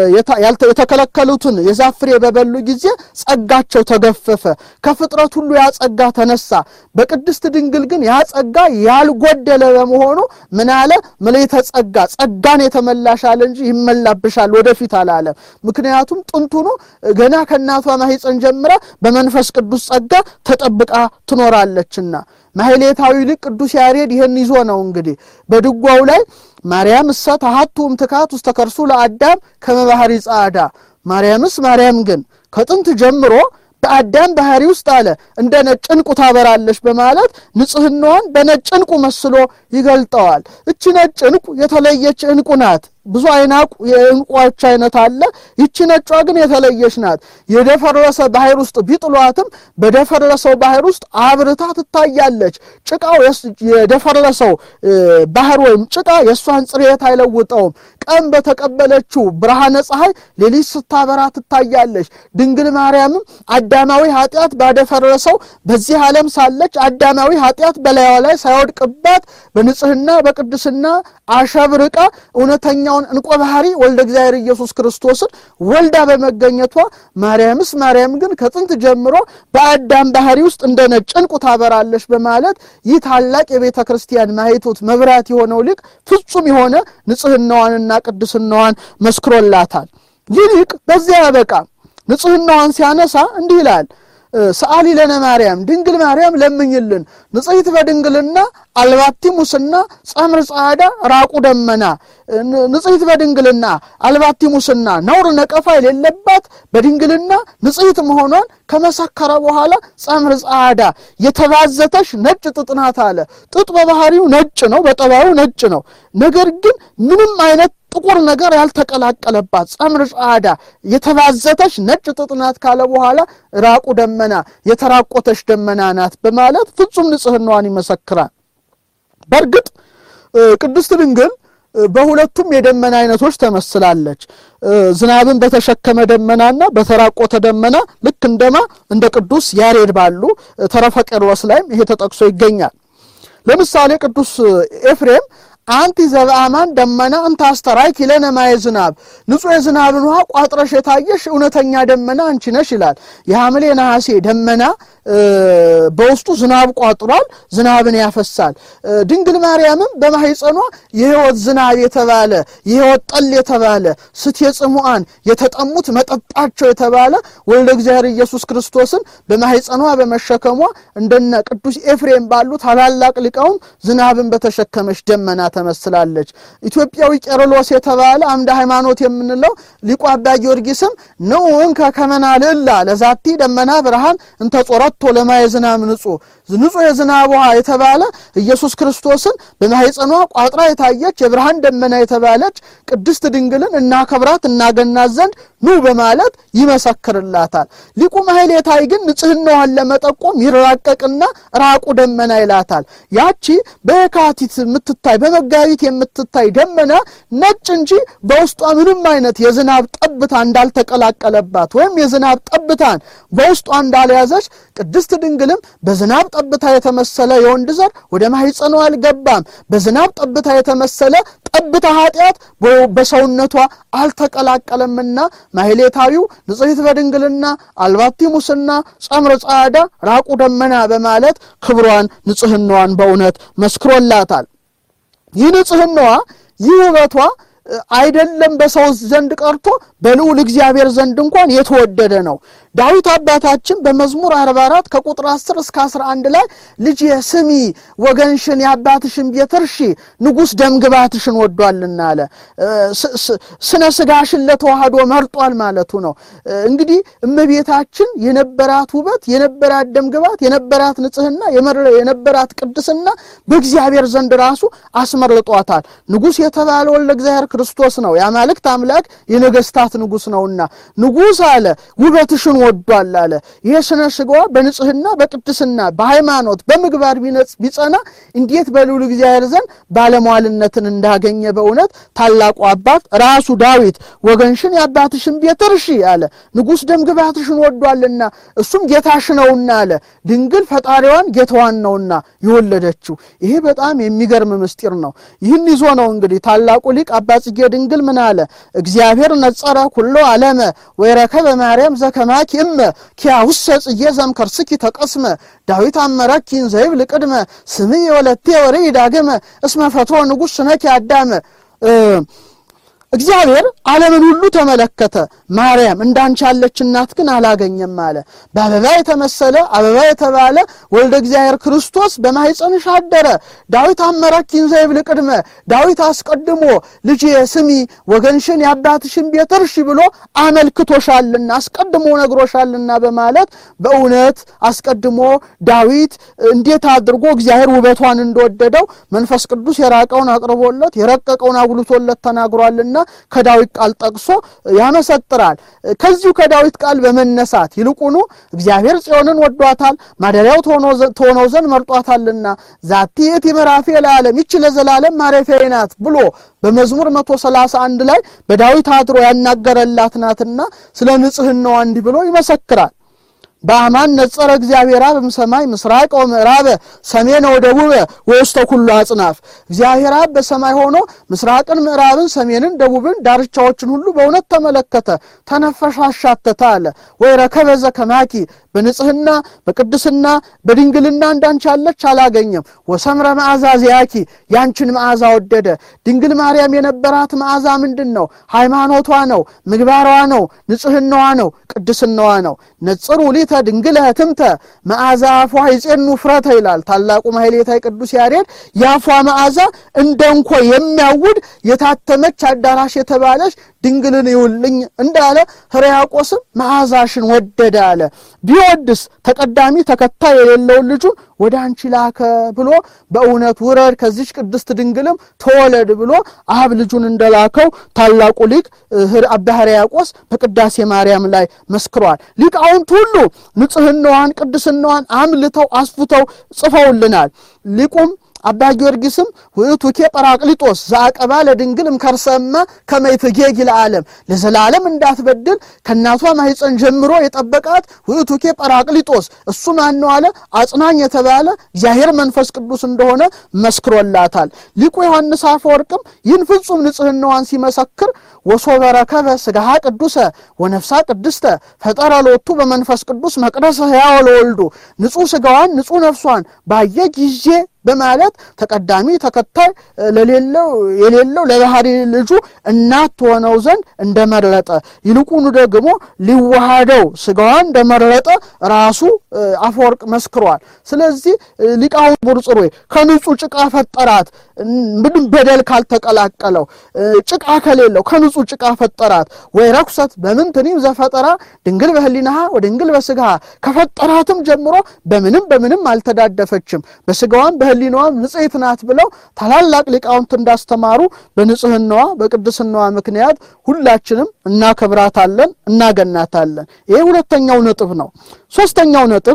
የተከለከሉትን የዛፍ ፍሬ በበሉ ጊዜ ጸጋቸው ተገፈፈ። ከፍጥረት ሁሉ ያ ጸጋ ተነሳ። በቅድስት ድንግል ግን ያ ጸጋ ያልጎደለ በመሆኑ ምን አለ? ምልዕተ ጸጋ ጸጋን የተመላሽ አለ እንጂ ይመላብሻል ወደፊት አላለም። ምክንያቱም ጥንቱኑ ገና ከእናቷ ማኅፀን ጀምራ በመንፈስ ቅዱስ ጸጋ ተጠብቃ ትኖራለችና ማሕሌታዊ ሊቅ ቅዱስ ያሬድ ይህን ይዞ ነው እንግዲህ በድጓው ላይ ማርያም እሰ ተሐቱ እምትካት ውስተ ከርሱ ለአዳም ከመ ባሕሪ ጸዓዳ ማርያምስ ማርያም ግን ከጥንት ጀምሮ በአዳም ባህሪ ውስጥ አለ እንደ ነጭ ዕንቁ ታበራለች በማለት ንጽሕናዋን በነጭ ዕንቁ መስሎ ይገልጠዋል። እቺ ነጭ ዕንቁ የተለየች ዕንቁ ናት። ብዙ አይናቁ የዕንቁዎች አይነት አለ። ይቺ ነጯ ግን የተለየች ናት። የደፈረሰ ባህር ውስጥ ቢጥሏትም በደፈረሰው ባህር ውስጥ አብርታ ትታያለች። ጭቃው የደፈረሰው ባህር ወይም ጭቃ የእሷን ጽሬት አይለውጠውም። ቀን በተቀበለችው ብርሃነ ፀሐይ ሌሊት ስታበራ ትታያለች። ድንግል ማርያምም አዳማዊ ኃጢአት ባደፈረሰው በዚህ ዓለም ሳለች አዳማዊ ኃጢአት በላይዋ ላይ ሳይወድቅባት በንጽህና በቅድስና አሸብርቃ እውነተኛውን እንቆ ባህሪ ወልደ እግዚአብሔር ኢየሱስ ክርስቶስን ወልዳ በመገኘቷ ማርያምስ ማርያም ግን ከጥንት ጀምሮ በአዳም ባህሪ ውስጥ እንደ ነጭ ዕንቁ ታበራለች በማለት ይህ ታላቅ የቤተ ክርስቲያን ማኅቶት መብራት የሆነው ሊቅ ፍጹም የሆነ ንጽህናዋንና ቅድስናዋን መስክሮላታል። ይህ ሊቅ በዚያ ያበቃ ንጽህናዋን ሲያነሳ እንዲህ ይላል ሰአሊ ለነ ማርያም ድንግል ማርያም ለምኝልን፣ ንጽሕት በድንግልና አልባቲ ሙስና ጸምር ጸዓዳ ራቁ ደመና። ንጽሕት በድንግልና አልባቲ ሙስና ነውር ነቀፋ የሌለባት በድንግልና ንጽሕት መሆኗን ከመሰከረ በኋላ ጸምር ጸዓዳ የተባዘተሽ ነጭ ጥጥ ናት አለ። ጥጥ በባህሪው ነጭ ነው፣ በጠባዩ ነጭ ነው። ነገር ግን ምንም አይነት ጥቁር ነገር ያልተቀላቀለባት ጸምር ጸዓዳ የተባዘተች ነጭ ጥጥ ናት ካለ በኋላ ራቁ ደመና የተራቆተች ደመና ናት በማለት ፍጹም ንጽሕናዋን ይመሰክራል። በእርግጥ ቅድስት ድንግል በሁለቱም የደመና አይነቶች ተመስላለች። ዝናብን በተሸከመ ደመናና በተራቆተ ደመና ልክ እንደማ እንደ ቅዱስ ያሬድ ባሉ ተረፈ ቄርሎስ ላይም ይሄ ተጠቅሶ ይገኛል። ለምሳሌ ቅዱስ ኤፍሬም አንቲ ዘበአማን ደመና እንተ አስተርአኪ ለነ ማየ ዝናብ፣ ንጹሕ የዝናብን ውሃ ቋጥረሽ የታየሽ እውነተኛ ደመና አንቺ ነሽ ይላል። የሐምሌ ነሐሴ ደመና በውስጡ ዝናብ ቋጥሯል፣ ዝናብን ያፈሳል። ድንግል ማርያምም በማኅፀኗ የሕይወት ዝናብ የተባለ የሕይወት ጠል የተባለ ስቴ ጽሙዓን የተጠሙት መጠጣቸው የተባለ ወልደ እግዚአብሔር ኢየሱስ ክርስቶስን በማኅፀኗ በመሸከሟ እንደነ ቅዱስ ኤፍሬም ባሉ ታላላቅ ሊቃውንት ዝናብን በተሸከመች ደመና ተመስላለች። ኢትዮጵያዊ ቄርሎስ የተባለ አምደ ሃይማኖት የምንለው ሊቁ አባ ጊዮርጊስም ንዑን ከከመና ልዕላ ለዛቲ ደመና ብርሃን እንተ ጾረቶ ለማየ ዝናብ ንጹሕ ንጹሕ የዝናብ ውሃ የተባለ ኢየሱስ ክርስቶስን በማኅፀኗ ቋጥራ የታየች የብርሃን ደመና የተባለች ቅድስት ድንግልን እናከብራት እናገናት ዘንድ ኑ በማለት ይመሰክርላታል። ሊቁ ማሕሌታይ ግን ንጽሕናዋን ለመጠቆም ይራቀቅና ራቁ ደመና ይላታል። ያቺ በየካቲት የምትታይ በመጋቢት የምትታይ ደመና ነጭ እንጂ በውስጧ ምንም አይነት የዝናብ ጠብታ እንዳልተቀላቀለባት ወይም የዝናብ ጠብታን በውስጧ እንዳልያዘች ቅድስት ድንግልም በዝናብ ጠብታ የተመሰለ የወንድ ዘር ወደ ማኅፀኗ አልገባም። በዝናብ ጠብታ የተመሰለ ጠብታ ኃጢአት በሰውነቷ አልተቀላቀለምና ማሕሌታዊው ንጽሕት በድንግልና አልባቲ ሙስና ጸምረ ጻዕዳ ራቁ ደመና በማለት ክብሯን ንጽሕናዋን በእውነት መስክሮላታል። ይህ ንጽሕናዋ ይህ ውበቷ አይደለም በሰው ዘንድ ቀርቶ በልዑል እግዚአብሔር ዘንድ እንኳን የተወደደ ነው። ዳዊት አባታችን በመዝሙር 44 ከቁጥር 10 እስከ 11 ላይ ልጅ ስሚ ወገንሽን የአባትሽን ቤት እርሺ ንጉሥ ደምግባትሽን ወዷልና አለ። ስነ ስጋሽን ለተዋህዶ መርጧል ማለቱ ነው። እንግዲህ እመቤታችን የነበራት ውበት፣ የነበራት ደምግባት፣ የነበራት ንጽሕና፣ የነበራት ቅድስና በእግዚአብሔር ዘንድ ራሱ አስመርጧታል። ንጉሥ የተባለ ወልደ እግዚአብሔር ክርስቶስ ነው። የአማልክት አምላክ የነገስታት ንጉሥ ነውና ንጉሥ አለ ውበትሽን ወዷል አለ። ይሄ ስነ ስጋዋ በንጽህና በቅድስና በሃይማኖት በምግባር ቢጸና እንዴት በልዑል እግዚአብሔር ዘንድ ባለሟልነትን እንዳገኘ በእውነት ታላቁ አባት ራሱ ዳዊት ወገንሽን የአባትሽን ቤት እርሺ አለ። ንጉሥ ደምግባትሽን ወዷልና እሱም ጌታሽ ነውና አለ። ድንግል ፈጣሪዋን ጌታዋን ነውና የወለደችው። ይሄ በጣም የሚገርም ምስጢር ነው። ይህን ይዞ ነው እንግዲህ ታላቁ ሊቅ አባ ጽጌ ድንግል ምን አለ? እግዚአብሔር ነጸረ ኩሎ ዓለመ ወይረከበ ማርያም ዘከማኪ እመ ኪያውሰ ጽጌ ዘምከርስኪ ተቀስመ ዳዊት አመረኪን ዘይብል ቅድመ ስምየ ወለቴ ወርይ ዳግመ እስመ ፈትሮ ንጉሥ ስነኪ አዳመ እግዚአብሔር ዓለምን ሁሉ ተመለከተ። ማርያም እንዳንቺ ያለች እናት ግን አላገኘም አለ። በአበባ የተመሰለ አበባ የተባለ ወልደ እግዚአብሔር ክርስቶስ በማኅፀንሽ አደረ። ዳዊት አመረኪን ዘይብል ቅድመ ዳዊት አስቀድሞ ልጅ ስሚ ወገንሽን የአባትሽን ቤት እርሺ ብሎ አመልክቶሻልና አስቀድሞ ነግሮሻልና በማለት በእውነት አስቀድሞ ዳዊት እንዴት አድርጎ እግዚአብሔር ውበቷን እንደወደደው መንፈስ ቅዱስ የራቀውን አቅርቦለት የረቀቀውን አጉልቶለት ተናግሯልና ከዳዊት ቃል ጠቅሶ ያመሰጥራል። ከዚሁ ከዳዊት ቃል በመነሳት ይልቁኑ እግዚአብሔር ጽዮንን ወዷታል፣ ማደሪያው ትሆነው ዘንድ መርጧታልና ዛቲ የቲ ምዕራፌ ለዓለም ይች ለዘላለም ማረፊያዬ ናት ብሎ በመዝሙር 131 ላይ በዳዊት አድሮ ያናገረላት ናትና ስለ ንጽሕናዋ እንዲህ ብሎ ይመሰክራል። በአማን ነጸረ እግዚአብሔር አብ እምሰማይ ምስራቅ ወምዕራበ ሰሜነ ወደቡበ ወውስተ ኩሉ አጽናፍ። እግዚአብሔር አብ በሰማይ ሆኖ ምስራቅን፣ ምዕራብን፣ ሰሜንን፣ ደቡብን ዳርቻዎችን ሁሉ በእውነት ተመለከተ፣ ተነፈሻ፣ አሻተተ አለ። ወይ ረከበ ዘከማኪ በንጽህና በቅድስና በድንግልና እንዳንቺ ያለች አላገኘም። ወሰምረ መዓዛ ዚያኪ ያንቺን መዓዛ ወደደ። ድንግል ማርያም የነበራት መዓዛ ምንድን ነው? ሃይማኖቷ ነው፣ ምግባሯ ነው፣ ንጽህናዋ ነው፣ ቅድስናዋ ነው። ነጽሩ ሊተ ድንግል ህትምተ መዓዛ አፏ ይጼኑ ፍረተ ይላል ታላቁ ማሕሌታይ ቅዱስ ያሬድ። የአፏ መዓዛ እንደ እንኮ የሚያውድ የታተመች አዳራሽ የተባለች ድንግልን ይውልኝ እንዳለ ሕርያቆስም መዓዛሽን ወደደ አለ። ቢወድስ ተቀዳሚ ተከታይ የሌለውን ልጁን ወደ አንቺ ላከ ብሎ በእውነት ውረድ ከዚች ቅድስት ድንግልም ተወለድ ብሎ አብ ልጁን እንደላከው ታላቁ ሊቅ አባ ሕርያቆስ በቅዳሴ ማርያም ላይ መስክሯል። ሊቃውንት ሁሉ ንጽህናዋን ቅድስናዋን አምልተው አስፉተው ጽፈውልናል። ሊቁም አባ ጊዮርጊስም ውእቱኬ ጰራቅሊጦስ ዘአቀባ ለድንግል እምከርሰማ ከመ ይትጌጊ ለዓለም ለዘላለም እንዳትበድል ከእናቷ ማኅፀን ጀምሮ የጠበቃት ውእቱኬ ጰራቅሊጦስ እሱ ማን ነው አለ አጽናኝ የተባለ እግዚአብሔር መንፈስ ቅዱስ እንደሆነ መስክሮላታል። ሊቁ ዮሐንስ አፈወርቅም ይህን ፍጹም ንጽሕናዋን ሲመሰክር ወሶበ ረከበ ሥጋሃ ቅዱሰ ወነፍሳ ቅድስተ ፈጠረ ሎቱ በመንፈስ ቅዱስ መቅደሰ ሕያው ለወልዱ ንጹሕ ሥጋዋን ንጹሕ ነፍሷን ባየ ጊዜ በማለት ተቀዳሚ ተከታይ ለሌለው የሌለው ለባህሪ ልጁ እናት ትሆነው ዘንድ እንደመረጠ ይልቁኑ ደግሞ ሊዋሃደው ሥጋዋን እንደመረጠ ራሱ አፈወርቅ መስክሯል። ስለዚህ ሊቃውንት ቡርጽሮይ ከንጹሕ ጭቃ ፈጠራት፣ ምንም በደል ካልተቀላቀለው ጭቃ ከሌለው ከንጹሕ ጭቃ ፈጠራት። ወይ ረኩሰት በምንትኒም ዘፈጠራ ድንግል በህሊናሃ ወድንግል በሥጋሃ ከፈጠራትም ጀምሮ በምንም በምንም አልተዳደፈችም በሥጋዋም በህሊናዋም ንጽሕት ናት ብለው ታላላቅ ሊቃውንት እንዳስተማሩ በንጽህናዋ በቅድስናዋ ምክንያት ሁላችንም እናከብራታለን፣ እናገናታለን። ይሄ ሁለተኛው ነጥብ ነው። ሶስተኛው ነጥብ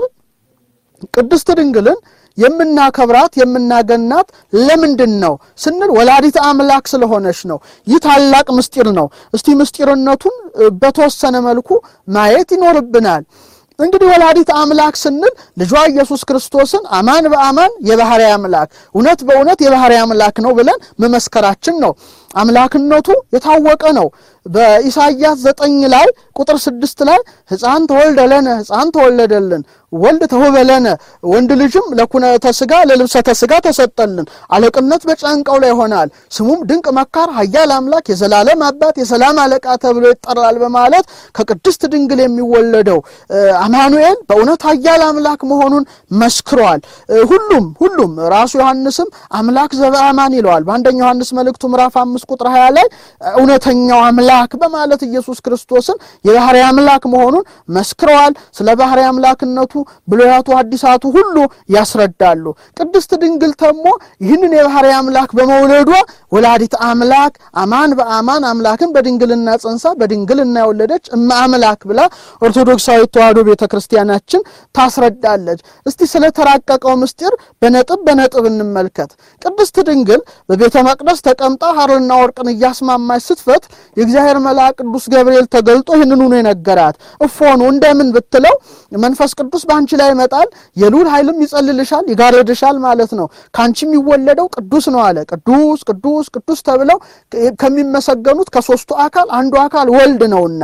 ቅድስት ድንግልን የምናከብራት የምናገናት ለምንድን ነው ስንል ወላዲተ አምላክ ስለሆነች ነው። ይህ ታላቅ ምስጢር ነው። እስቲ ምስጢርነቱን በተወሰነ መልኩ ማየት ይኖርብናል። እንግዲህ ወላዲት አምላክ ስንል ልጇ ኢየሱስ ክርስቶስን አማን በአማን የባህሪ አምላክ እውነት በእውነት የባህሪ አምላክ ነው ብለን መመስከራችን ነው። አምላክነቱ የታወቀ ነው። በኢሳይያስ ዘጠኝ ላይ ቁጥር ስድስት ላይ ሕፃን ተወልደ ለነ ሕፃን ተወለደልን ወልድ ተውበ ለነ ወንድ ልጅም ለኩነተ ሥጋ ለልብሰተ ሥጋ ተሰጠልን፣ አለቅነት በጫንቃው ላይ ይሆናል፣ ስሙም ድንቅ መካር፣ ኃያል አምላክ፣ የዘላለም አባት፣ የሰላም አለቃ ተብሎ ይጠራል በማለት ከቅድስት ድንግል የሚወለደው አማኑኤል በእውነት ኃያል አምላክ መሆኑን መስክሯል። ሁሉም ሁሉም ራሱ ዮሐንስም አምላክ ዘበአማን ይለዋል። በአንደኛ ዮሐንስ መልእክቱ ምዕራፍ አምስት ቁጥር ሀያ ላይ እውነተኛው አምላክ በማለት ኢየሱስ ክርስቶስን የባህሪ አምላክ መሆኑን መስክረዋል። ስለ ባህሪ አምላክነቱ ብሉያቱ ሐዲሳቱ ሁሉ ያስረዳሉ። ቅድስት ድንግል ተሞ ይህንን የባህሪ አምላክ በመውለዷ ወላዲት አምላክ አማን በአማን አምላክን በድንግልና ጸንሳ በድንግልና የወለደች እመ አምላክ ብላ ኦርቶዶክሳዊት ተዋሕዶ ቤተ ክርስቲያናችን ታስረዳለች። እስቲ ስለተራቀቀው ምስጢር በነጥብ በነጥብ እንመልከት። ቅድስት ድንግል በቤተ መቅደስ ተቀምጣ ሐርና ወርቅን እያስማማች ስትፈት የእግዚአብሔር መልአክ ቅዱስ ገብርኤል ተገልጦ ይህንኑ ነው የነገራት። እፎኑ እንደምን ብትለው መንፈስ ቅዱስ በአንቺ ላይ ይመጣል፣ የልዑል ኃይልም ይጸልልሻል፣ ይጋርድሻል ማለት ነው። ከአንቺ የሚወለደው ቅዱስ ነው አለ። ቅዱስ ቅዱስ ቅዱስ ተብለው ከሚመሰገኑት ከሦስቱ አካል አንዱ አካል ወልድ ነውና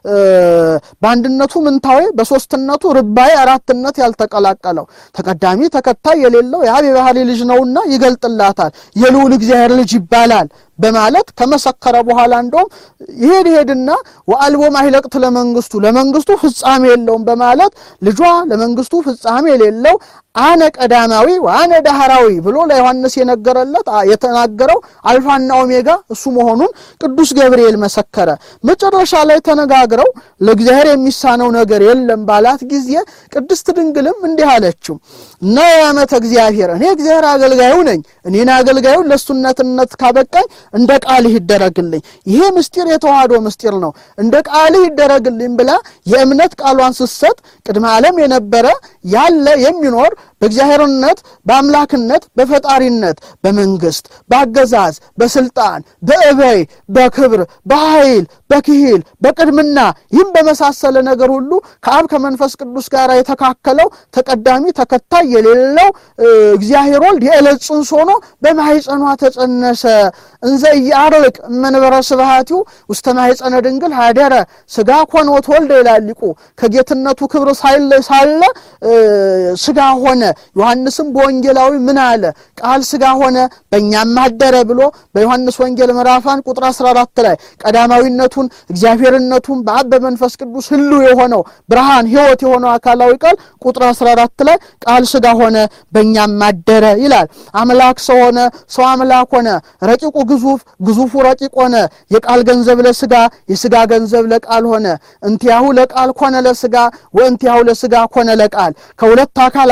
በአንድነቱ ምንታዌ በሦስትነቱ ርባዬ አራትነት ያልተቀላቀለው ተቀዳሚ ተከታይ የሌለው የአብ የባህሪ ልጅ ነውና ይገልጥላታል። የልዑል እግዚአብሔር ልጅ ይባላል በማለት ከመሰከረ በኋላ እንደውም ይሄድ ይሄድና ወአልቦ ማይለቅት ለመንግስቱ ለመንግስቱ ፍጻሜ የለውም በማለት ልጇ ለመንግስቱ ፍጻሜ የሌለው አነ ቀዳማዊ ወአነ ዳህራዊ ብሎ ለዮሐንስ የነገረለት የተናገረው አልፋና ኦሜጋ እሱ መሆኑን ቅዱስ ገብርኤል መሰከረ። መጨረሻ ላይ ተነጋግረው ለእግዚአብሔር የሚሳነው ነገር የለም ባላት ጊዜ ቅድስት ድንግልም እንዲህ አለችው እና የዓመተ እግዚአብሔር እኔ እግዚአብሔር አገልጋዩ ነኝ። እኔን አገልጋዩን ለእሱነትነት ካበቃኝ እንደ ቃልህ ይደረግልኝ። ይሄ ምስጢር የተዋህዶ ምስጢር ነው። እንደ ቃልህ ይደረግልኝ ብላ የእምነት ቃሏን ስትሰጥ ቅድመ ዓለም የነበረ ያለ የሚኖር በእግዚአብሔርነት በአምላክነት በፈጣሪነት በመንግስት በአገዛዝ በስልጣን በእበይ በክብር በኃይል በክሂል በቅድምና ይህም በመሳሰለ ነገር ሁሉ ከአብ ከመንፈስ ቅዱስ ጋር የተካከለው ተቀዳሚ ተከታይ የሌለው እግዚአብሔር ወልድ የዕለት ጽንስ ሆኖ በማኅፀኗ ተጸነሰ። እንዘ ኢያርቅ መንበረ ስብሐቲሁ ውስተ ማኅፀነ ድንግል ሀደረ ሥጋ ኮነ ወተወልደ ይላል ሊቁ። ከጌትነቱ ክብር ሳለ ሥጋ ሆነ። ዮሐንስም በወንጌላዊ ምን አለ? ቃል ሥጋ ሆነ በእኛም አደረ ብሎ በዮሐንስ ወንጌል ምዕራፋን ቁጥር 14 ላይ ቀዳማዊነቱን እግዚአብሔርነቱን በአብ በመንፈስ ቅዱስ ህልው የሆነው ብርሃን ሕይወት የሆነው አካላዊ ቃል ቁጥር 14 ላይ ቃል ሥጋ ሆነ በእኛም አደረ ይላል። አምላክ ሰው ሆነ፣ ሰው አምላክ ሆነ። ረቂቁ ግዙፍ፣ ግዙፉ ረቂቅ ሆነ። የቃል ገንዘብ ለሥጋ፣ የሥጋ ገንዘብ ለቃል ሆነ። እንቲያሁ ለቃል ኮነ ለሥጋ ወእንቲያሁ ለሥጋ ኮነ ለቃል ከሁለት አካል አንድ አካል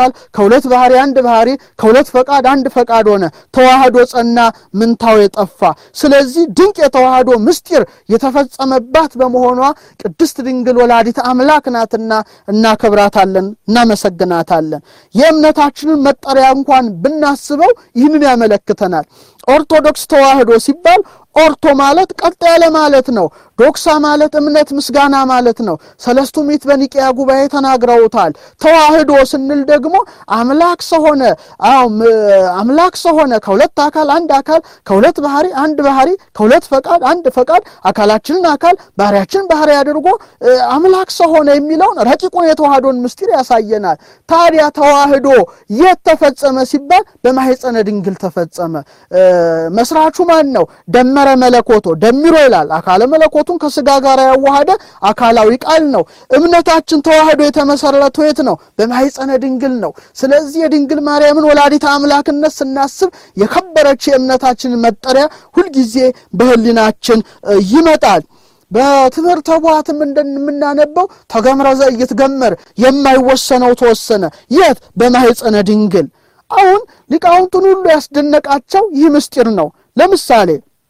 አካል ከሁለት ባህሪ አንድ ባህሪ ከሁለት ፈቃድ አንድ ፈቃድ ሆነ። ተዋህዶ ጸና፣ ምንታው የጠፋ። ስለዚህ ድንቅ የተዋህዶ ምስጢር የተፈጸመባት በመሆኗ ቅድስት ድንግል ወላዲተ አምላክ ናትና እናከብራታለን፣ እናመሰግናታለን። የእምነታችንን መጠሪያ እንኳን ብናስበው ይህንን ያመለክተናል። ኦርቶዶክስ ተዋህዶ ሲባል ኦርቶ ማለት ቀጥ ያለ ማለት ነው። ዶክሳ ማለት እምነት ምስጋና ማለት ነው። ሰለስቱ ምዕት በኒቅያ ጉባኤ ተናግረውታል። ተዋህዶ ስንል ደግሞ አምላክ ሰሆነ አዎ አምላክ ሰሆነ ከሁለት አካል አንድ አካል ከሁለት ባህሪ አንድ ባህሪ ከሁለት ፈቃድ አንድ ፈቃድ አካላችንን አካል ባህሪያችንን ባህሪ አድርጎ አምላክ ሰሆነ የሚለውን ረቂቁን የተዋህዶን ምስጢር ያሳየናል። ታዲያ ተዋህዶ የት ተፈጸመ ሲባል በማኅፀነ ድንግል ተፈጸመ። መስራቹ ማን ነው? ደመረ መለኮቶ ደሚሮ ይላል። አካለ መለኮቱን ከስጋ ጋር ያዋሃደ አካላዊ ቃል ነው። እምነታችን ተዋህዶ የተመሰረተው የት ነው? በማኅፀነ ድንግል ነው። ስለዚህ የድንግል ማርያምን ወላዲተ አምላክነት ስናስብ የከበረች የእምነታችን መጠሪያ ሁልጊዜ በሕሊናችን ይመጣል። በትምህርተ ቡሐትም እንደምናነበው ተገምረ ዘኢይትገመር የማይወሰነው ተወሰነ። የት? በማኅፀነ ድንግል። አሁን ሊቃውንቱን ሁሉ ያስደነቃቸው ይህ ምስጢር ነው። ለምሳሌ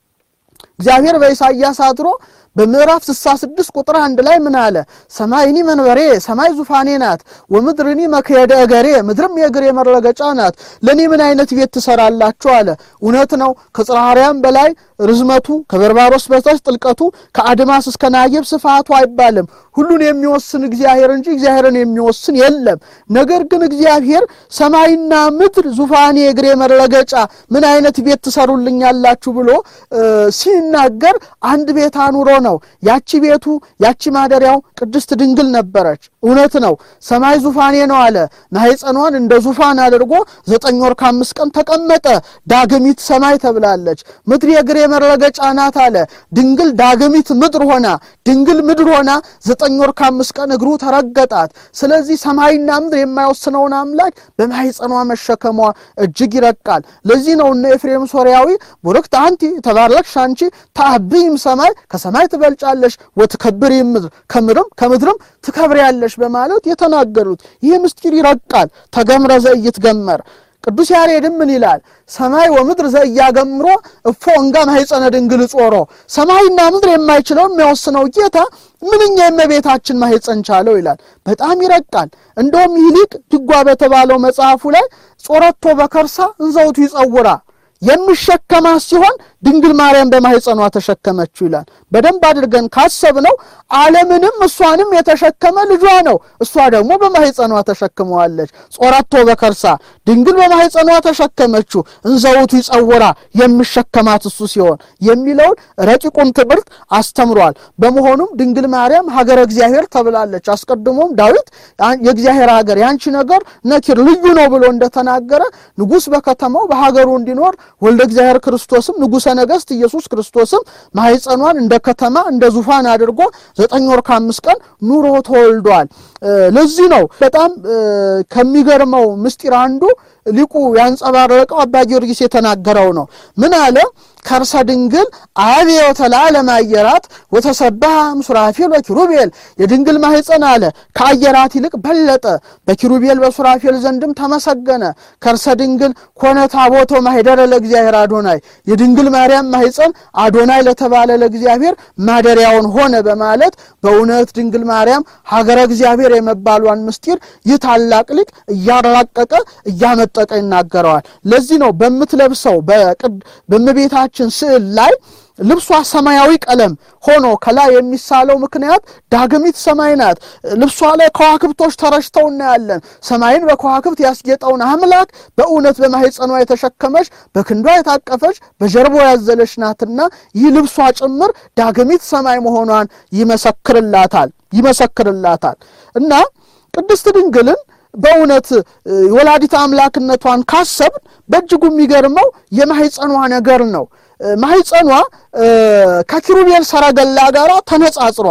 እግዚአብሔር በኢሳይያስ አድሮ በምዕራፍ 66 ቁጥር አንድ ላይ ምን አለ? ሰማይኒ መንበሬ ሰማይ ዙፋኔ ናት፣ ወምድርኒ መክየደ እገሬ ምድርም የእግሬ መረገጫ ናት። ለእኔ ምን አይነት ቤት ትሰራላችሁ አለ። እውነት ነው። ከጽርሐ አርያም በላይ ርዝመቱ፣ ከበርባሮስ በታች ጥልቀቱ፣ ከአድማስ እስከ ናየብ ስፋቱ አይባልም። ሁሉን የሚወስን እግዚአብሔር እንጂ እግዚአብሔርን የሚወስን የለም። ነገር ግን እግዚአብሔር ሰማይና ምድር ዙፋኔ እግሬ መረገጫ ምን አይነት ቤት ትሰሩልኛላችሁ ብሎ ሲናገር አንድ ቤት አኑሮ ነው። ያቺ ቤቱ ያቺ ማደሪያው ቅድስት ድንግል ነበረች። እውነት ነው። ሰማይ ዙፋኔ ነው አለ። ማኅፀኗን እንደ ዙፋን አድርጎ ዘጠኝ ወር ከአምስት ቀን ተቀመጠ። ዳግሚት ሰማይ ተብላለች። ምድር የእግሬ መረገጫ ናት አለ። ድንግል ዳግሚት ምድር ሆና ድንግል ምድር ሆና ዘጠኝ ወር ከአምስት ቀን እግሩ ተረገጣት። ስለዚህ ሰማይና ምድር የማይወስነውን አምላክ በማኅፀኗ መሸከሟ እጅግ ይረቃል። ለዚህ ነው እነ ኤፍሬም ሶርያዊ ቡርክት አንቲ ተባረክሽ አንቺ ታብይም ሰማይ ከሰማይ ትበልጫለሽ ወትከብሪ ምድር ከምድርም ከምድርም ትከብሪያለሽ በማለት የተናገሩት ይህ ምስጢር ይረቃል። ተገምረ ዘኢይትገመር ቅዱስ ያሬድም ምን ይላል? ሰማይ ወምድር ዘኢያገምሮ እፎ እንጋ ማኅፀነ ድንግል ጾሮ። ሰማይና ምድር የማይችለው የሚያወስነው ጌታ ምንኛ የእመቤታችን ማኅፀን ቻለው ይላል። በጣም ይረቃል። እንደውም ይህ ሊቅ ድጓ በተባለው መጽሐፉ ላይ ጾረቶ በከርሳ እንዘውቱ ይጸውራ የሚሸከማት ሲሆን ድንግል ማርያም በማኅፀኗ ተሸከመችው ይላል። በደንብ አድርገን ካሰብነው ዓለምንም እሷንም የተሸከመ ልጇ ነው። እሷ ደግሞ በማኅፀኗ ተሸክመዋለች። ጾረቶ በከርሳ ድንግል በማኅፀኗ ተሸከመችው፣ እንዘውቱ ይጸውራ የሚሸከማት እሱ ሲሆን የሚለውን ረቂቁን ትምህርት አስተምሯል። በመሆኑም ድንግል ማርያም ሀገረ እግዚአብሔር ተብላለች። አስቀድሞም ዳዊት የእግዚአብሔር ሀገር ያንቺ ነገር ነኪር ልዩ ነው ብሎ እንደተናገረ ንጉሥ በከተማው በሀገሩ እንዲኖር ወልደ እግዚአብሔር ክርስቶስም ንጉሠ ነገሥት ኢየሱስ ክርስቶስም ማኅፀኗን እንደ ከተማ እንደ ዙፋን አድርጎ ዘጠኝ ወር ከአምስት ቀን ኑሮ ተወልዷል። ለዚህ ነው በጣም ከሚገርመው ምስጢር አንዱ ሊቁ ያንጸባረቀው አባ ጊዮርጊስ የተናገረው ነው። ምን አለ? ከርሰ ድንግል አብየ ወተለዓለመ አየራት ወተሰብሐ ሱራፌል ወኪሩቤል። የድንግል ማኅፀን አለ ከአየራት ይልቅ በለጠ፣ በኪሩቤል በሱራፌል ዘንድም ተመሰገነ። ከርሰ ድንግል ኮነ ታቦቶ ማኅደረ ለእግዚአብሔር አዶናይ። የድንግል ማርያም ማኅፀን አዶናይ ለተባለ ለእግዚአብሔር ማደሪያውን ሆነ በማለት በእውነት ድንግል ማርያም ሀገረ እግዚአብሔር የመባሏን ምስጢር ይህ ታላቅ ሊቅ እያራቀቀ እያመጠቀ ይናገረዋል። ለዚህ ነው በምትለብሰው በእመቤታችን ስዕል ላይ ልብሷ ሰማያዊ ቀለም ሆኖ ከላይ የሚሳለው ምክንያት ዳግሚት ሰማይ ናት። ልብሷ ላይ ከዋክብቶች ተረጭተው እናያለን። ሰማይን በከዋክብት ያስጌጠውን አምላክ በእውነት በማኅፀኗ የተሸከመች በክንዷ የታቀፈች በጀርቦ ያዘለች ናትና ይህ ልብሷ ጭምር ዳግሚት ሰማይ መሆኗን ይመሰክርላታል ይመሰክርላታል እና ቅድስት ድንግልን በእውነት ወላዲተ አምላክነቷን ካሰብን በእጅጉ የሚገርመው የማኅፀኗ ነገር ነው። ማኅፀኗ ከኪሩቤል ሰረገላ ጋር ተነጻጽሯል።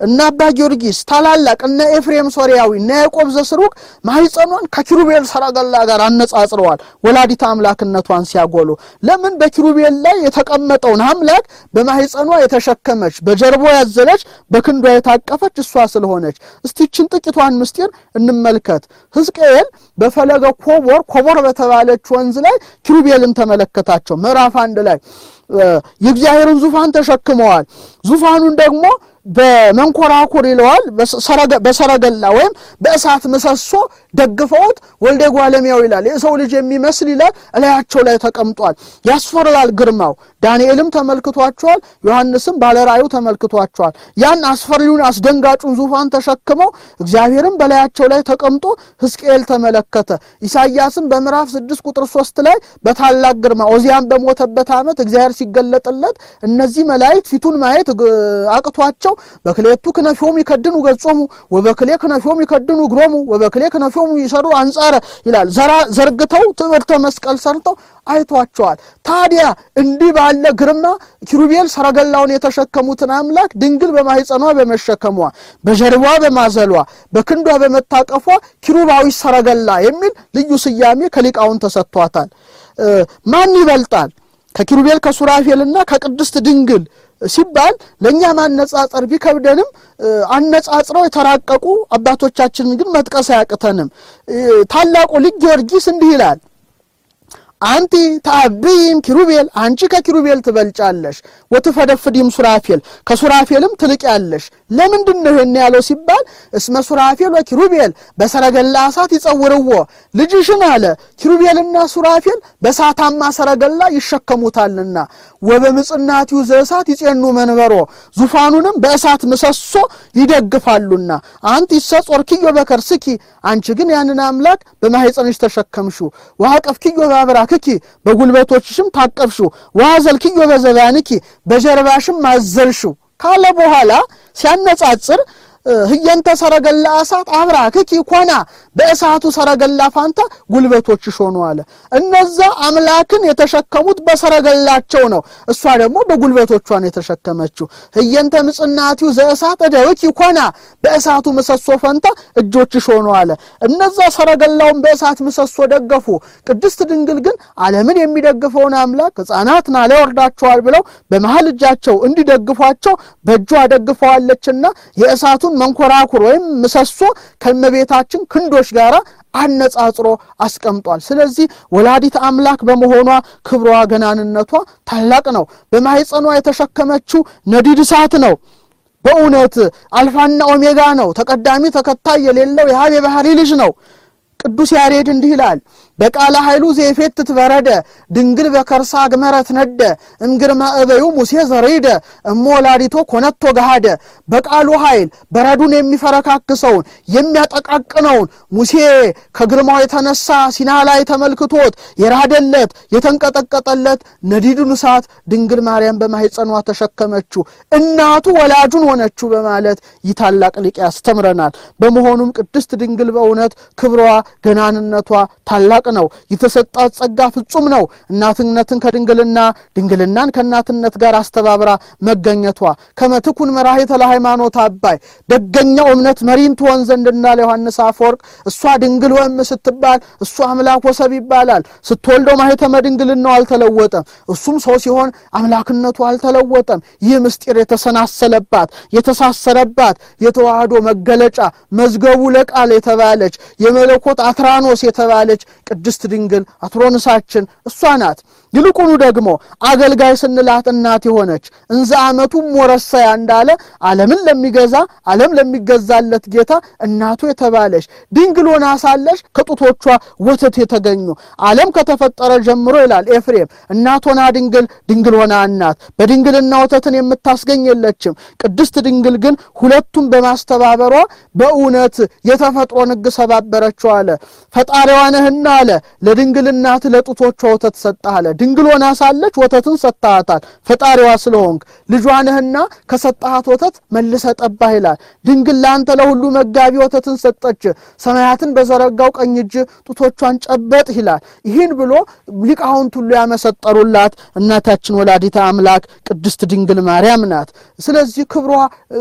እነ አባ ጊዮርጊስ ታላላቅ እነ ኤፍሬም ሶርያዊ እነ ያዕቆብ ዘስሩግ ማኅፀኗን ከኪሩቤል ሰረገላ ጋር አነጻጽረዋል። ወላዲተ አምላክነቷን ሲያጎሉ ለምን በኪሩቤል ላይ የተቀመጠውን አምላክ በማኅፀኗ የተሸከመች በጀርባ ያዘለች በክንዷ የታቀፈች እሷ ስለሆነች። እስቲችን ጥቂቷን ምስጢር እንመልከት። ሕዝቅኤል በፈለገ ኮቦር ኮቦር በተባለች ወንዝ ላይ ኪሩቤልን ተመለከታቸው። ምዕራፍ አንድ ላይ የእግዚአብሔርን ዙፋን ተሸክመዋል። ዙፋኑን ደግሞ በመንኮራኩር ይለዋል በሰረገላ ወይም በእሳት ምሰሶ ደግፈውት ወልደ ጓለሚያው ይላል የሰው ልጅ የሚመስል ይላል እላያቸው ላይ ተቀምጧል። ያስፈራል ግርማው። ዳንኤልም ተመልክቷቸዋል። ዮሐንስም ባለራእዩ ተመልክቷቸዋል። ያን አስፈሪውን አስደንጋጩን ዙፋን ተሸክመው እግዚአብሔርም በላያቸው ላይ ተቀምጦ ሕዝቅኤል ተመለከተ። ኢሳይያስም በምዕራፍ ስድስት ቁጥር ሶስት ላይ በታላቅ ግርማ ኦዚያን በሞተበት ዓመት እግዚአብሔር ሲገለጥለት እነዚህ መላእክት ፊቱን ማየት አቅቷቸው በክሌቱ ክነፊሆሙ ይከድኑ ገጾሙ ወበክሌ ክነፊሆሙ ይከድኑ እግሮሙ ወበክሌ ክነፊሆሙ ይሰሩ አንጻረ ይላል። ዘርግተው ትምህርተ መስቀል ሰርተው አይቷቸዋል። ታዲያ እንዲህ ባለ ግርማ ኪሩቤል ሰረገላውን የተሸከሙትን አምላክ ድንግል በማኅፀኗ በመሸከሟ በጀርባ በማዘሏ በክንዷ በመታቀፏ ኪሩባዊ ሰረገላ የሚል ልዩ ስያሜ ከሊቃውን ተሰጥቷታል። ማን ይበልጣል ከኪሩቤል ከሱራፌልና ከቅድስት ድንግል ሲባል ለእኛ ማነጻጸር ቢከብደንም አነጻጽረው የተራቀቁ አባቶቻችንን ግን መጥቀስ አያቅተንም። ታላቁ ልጅ ጊዮርጊስ እንዲህ ይላል አንቲ ተአብይም ኪሩቤል አንቺ ከኪሩቤል ትበልጫለሽ፣ ወትፈደፍዲም ሱራፌል ከሱራፌልም ትልቅያለሽ። ለምንድን ነው ይሄን ያለው ሲባል እስመ ሱራፌል ወኪሩቤል በሰረገላ እሳት ይጸውርዎ ልጅሽን አለ ኪሩቤልና ሱራፌል በእሳታማ ሰረገላ ይሸከሙታልና ወበምጽናቲው ዘእሳት ይጼኑ መንበሮ ዙፋኑንም በእሳት ምሰሶ ይደግፋሉና አንቲ ይሰጾርኪዮ በከርስኪ አንቺ ግን ያንን አምላክ በማኅፀንሽ ተሸከምሽው ወአቀፍኪዮ በአብራክኪ በጉልበቶችሽም ታቀፍሽው ወአዘልኪዮ በዘባንኪ በጀርባሽም አዘልሽው ካለ በኋላ ሲያነጻጽር ህየንተ ሰረገላ እሳት አብራክኪ ኮና በእሳቱ ሰረገላ ፋንታ ጉልበቶችሽ ሆኑ አለ። እነዛ አምላክን የተሸከሙት በሰረገላቸው ነው። እሷ ደግሞ በጉልበቶቿን የተሸከመችው ህየንተ ምጽናቲው ዘእሳት እደዊኪ ኮና በእሳቱ ምሰሶ ፈንታ እጆችሽ ሆኑ አለ። እነዛ ሰረገላውን በእሳት ምሰሶ ደገፉ። ቅድስት ድንግል ግን ዓለምን የሚደግፈውን አምላክ ሕፃናት ናለ ወርዳቸዋል ብለው በመሀል እጃቸው እንዲደግፏቸው በእጇ ደግፈዋለችና የእሳቱን መንኮራኩር ወይም ምሰሶ ከእመቤታችን ክንዶች ጋር አነጻጽሮ አስቀምጧል። ስለዚህ ወላዲት አምላክ በመሆኗ ክብሯ ገናንነቷ ታላቅ ነው። በማኅፀኗ የተሸከመችው ነዲድ እሳት ነው። በእውነት አልፋና ኦሜጋ ነው። ተቀዳሚ ተከታይ የሌለው የሀብ የባህሪ ልጅ ነው። ቅዱስ ያሬድ እንዲህ ይላል በቃለ ኃይሉ ዜፌት ትበረደ ድንግል በከርሳ አግመረት ነደ እምግርማ እበዩ ሙሴ ዘሬደ እሞ ወላዲቶ ኮነቶ ገሃደ በቃሉ ኃይል በረዱን የሚፈረካክሰውን የሚያጠቃቅነውን ሙሴ ከግርማው የተነሳ ሲና ላይ ተመልክቶት የራደለት የተንቀጠቀጠለት ነዲዱን እሳት ድንግል ማርያም በማኅፀኗ ተሸከመችው እናቱ ወላጁን ሆነችው በማለት ይህ ታላቅ ሊቅ ያስተምረናል። በመሆኑም ቅድስት ድንግል በእውነት ክብሯ ገናንነቷ ታላቅ ነው። የተሰጣት ጸጋ ፍጹም ነው። እናትነትን ከድንግልና ድንግልናን ከእናትነት ጋር አስተባብራ መገኘቷ ከመትኩን መራሄተ ለሃይማኖት አባይ ደገኛው እምነት መሪን ትሆን ዘንድ እንዳለ ዮሐንስ አፈወርቅ እሷ ድንግል ወእም ስትባል እሱ አምላክ ወሰብ ይባላል። ስትወልደው ማኅተመ ድንግልናው አልተለወጠም። እሱም ሰው ሲሆን አምላክነቱ አልተለወጠም። ይህ ምስጢር የተሰናሰለባት የተሳሰረባት የተዋህዶ መገለጫ መዝገቡ ለቃል የተባለች የመለኮት አትራኖስ የተባለች ቅድስት ድንግል አትሮንሳችን እሷ ናት። ይልቁኑ ደግሞ አገልጋይ ስንላት እናት የሆነች እንዘ ዓመቱ ሞረሰያ እንዳለ ዓለምን ለሚገዛ ዓለም ለሚገዛለት ጌታ እናቱ የተባለች ድንግል ሆና ሳለች ከጡቶቿ ወተት የተገኙ ዓለም ከተፈጠረ ጀምሮ ይላል ኤፍሬም እናት ሆና ድንግል ድንግል ሆና እናት በድንግልና ወተትን የምታስገኝ የለችም። ቅድስት ድንግል ግን ሁለቱም በማስተባበሯ በእውነት የተፈጥሮን ሕግ ሰባበረችው አለ። ፈጣሪዋ ነህና አለ ለድንግል እናት ለጡቶቿ ወተት ሰጠህ አለ። ድንግል ሆና ሳለች ወተትን ሰጥተሃታል። ፈጣሪዋ ስለሆንክ ልጇ ነህና ከሰጠሃት ወተት መልሰ ጠባህ ይላል። ድንግል ለአንተ ለሁሉ መጋቢ ወተትን ሰጠች፣ ሰማያትን በዘረጋው ቀኝ እጅ ጡቶቿን ጨበጥ ይላል። ይህን ብሎ ሊቃውንት ሁሉ ያመሰጠሩላት እናታችን ወላዲተ አምላክ ቅድስት ድንግል ማርያም ናት። ስለዚህ ክብሯ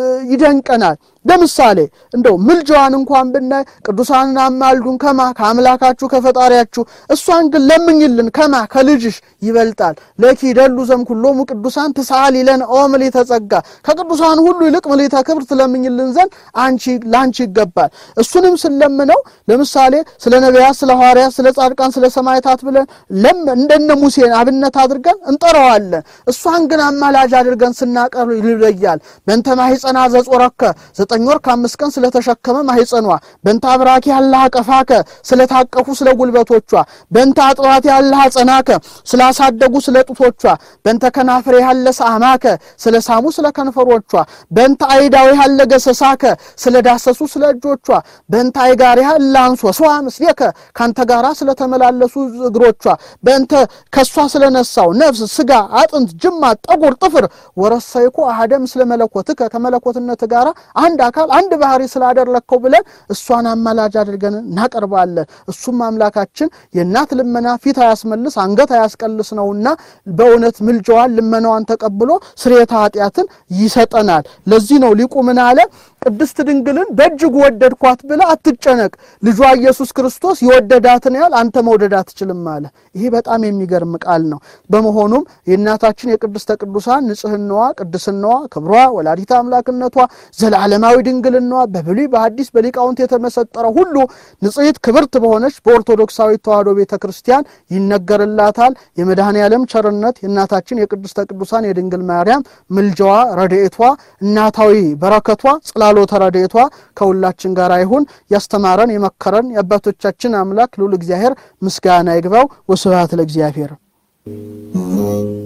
ይደንቀናል። ለምሳሌ እንደው ምልጃዋን እንኳን ብናይ ቅዱሳንን አማልዱን ከማ ከአምላካችሁ ከፈጣሪያችሁ፣ እሷን ግን ለምኝልን ከማ ከልጅሽ ይበልጣል። ለኪ ደሉ ዘም ኩሎሙ ቅዱሳን ትስአል ይለን ኦ ምልዕተ ጸጋ፣ ከቅዱሳን ሁሉ ይልቅ ምልዕተ ክብር ትለምኝልን ዘንድ አንቺ ለአንቺ ይገባል። እሱንም ስንለምነው ለምሳሌ ስለ ነቢያት፣ ስለ ሐዋርያት፣ ስለ ጻድቃን፣ ስለ ሰማዕታት ብለን ለም እንደነ ሙሴን አብነት አድርገን እንጠራዋለን። እሷን ግን አማላጅ አድርገን ስናቀርብ ይለያል። በእንተ ማኅፀና ዘጾረከ ዘጠኝ ወር ከአምስት ቀን ስለተሸከመ ማኅፀኗ በእንተ አብራኪ ያለህ አቀፋከ ስለታቀፉ ስለ ጉልበቶቿ በእንተ አጥባት ያለህ አጸናከ ስላሳደጉ ስለ ጡቶቿ በእንተ ከናፍሬ ያለ ሳማከ ስለ ሳሙ ስለ ከንፈሮቿ በእንተ አይዳዊ ያለ ገሰሳከ ስለ ዳሰሱ ስለ እጆቿ በእንተ አይጋሪ ያለ አንሶ ስዋ ምስሌከ ካንተ ጋራ ስለተመላለሱ እግሮቿ በእንተ ከሷ ስለነሳው ነፍስ ስጋ አጥንት ጅማት ጠጉር ጥፍር ወረሰይኩ አሐደ ምስለ መለኮትከ ከመለኮትነት ጋራ አንድ አካል አንድ ባህሪ ስላደረግከው ብለን እሷን አማላጅ አድርገን እናቀርባለን። እሱም አምላካችን የእናት ልመና ፊት አያስመልስ አንገት አያስቀልስ ነውና በእውነት ምልጃዋን ልመናዋን ተቀብሎ ስርየተ ኃጢአትን ይሰጠናል። ለዚህ ነው ሊቁ ምን አለ? ቅድስት ድንግልን በእጅጉ ወደድኳት ብለ አትጨነቅ፣ ልጇ ኢየሱስ ክርስቶስ የወደዳትን ያህል አንተ መውደድ አትችልም አለ። ይሄ በጣም የሚገርም ቃል ነው። በመሆኑም የእናታችን የቅድስተ ቅዱሳን ንጽህናዋ፣ ቅድስናዋ፣ ክብሯ፣ ወላዲተ አምላክነቷ፣ ዘላለማዊ ድንግልናዋ በብሉይ በሐዲስ በሊቃውንት የተመሰጠረ ሁሉ ንጽሕት ክብርት በሆነች በኦርቶዶክሳዊ ተዋሕዶ ቤተ ክርስቲያን ይነገርላታል። የመድኃኔ ዓለም ቸርነት የእናታችን የቅድስተ ቅዱሳን የድንግል ማርያም ምልጃዋ፣ ረድኤቷ፣ እናታዊ በረከቷ ጽላሎተ ረድኤቷ ከሁላችን ጋር ይሁን። ያስተማረን የመከረን የአባቶቻችን አምላክ ልዑል እግዚአብሔር ምስጋና ይግባው። ወስብሐት ለእግዚአብሔር።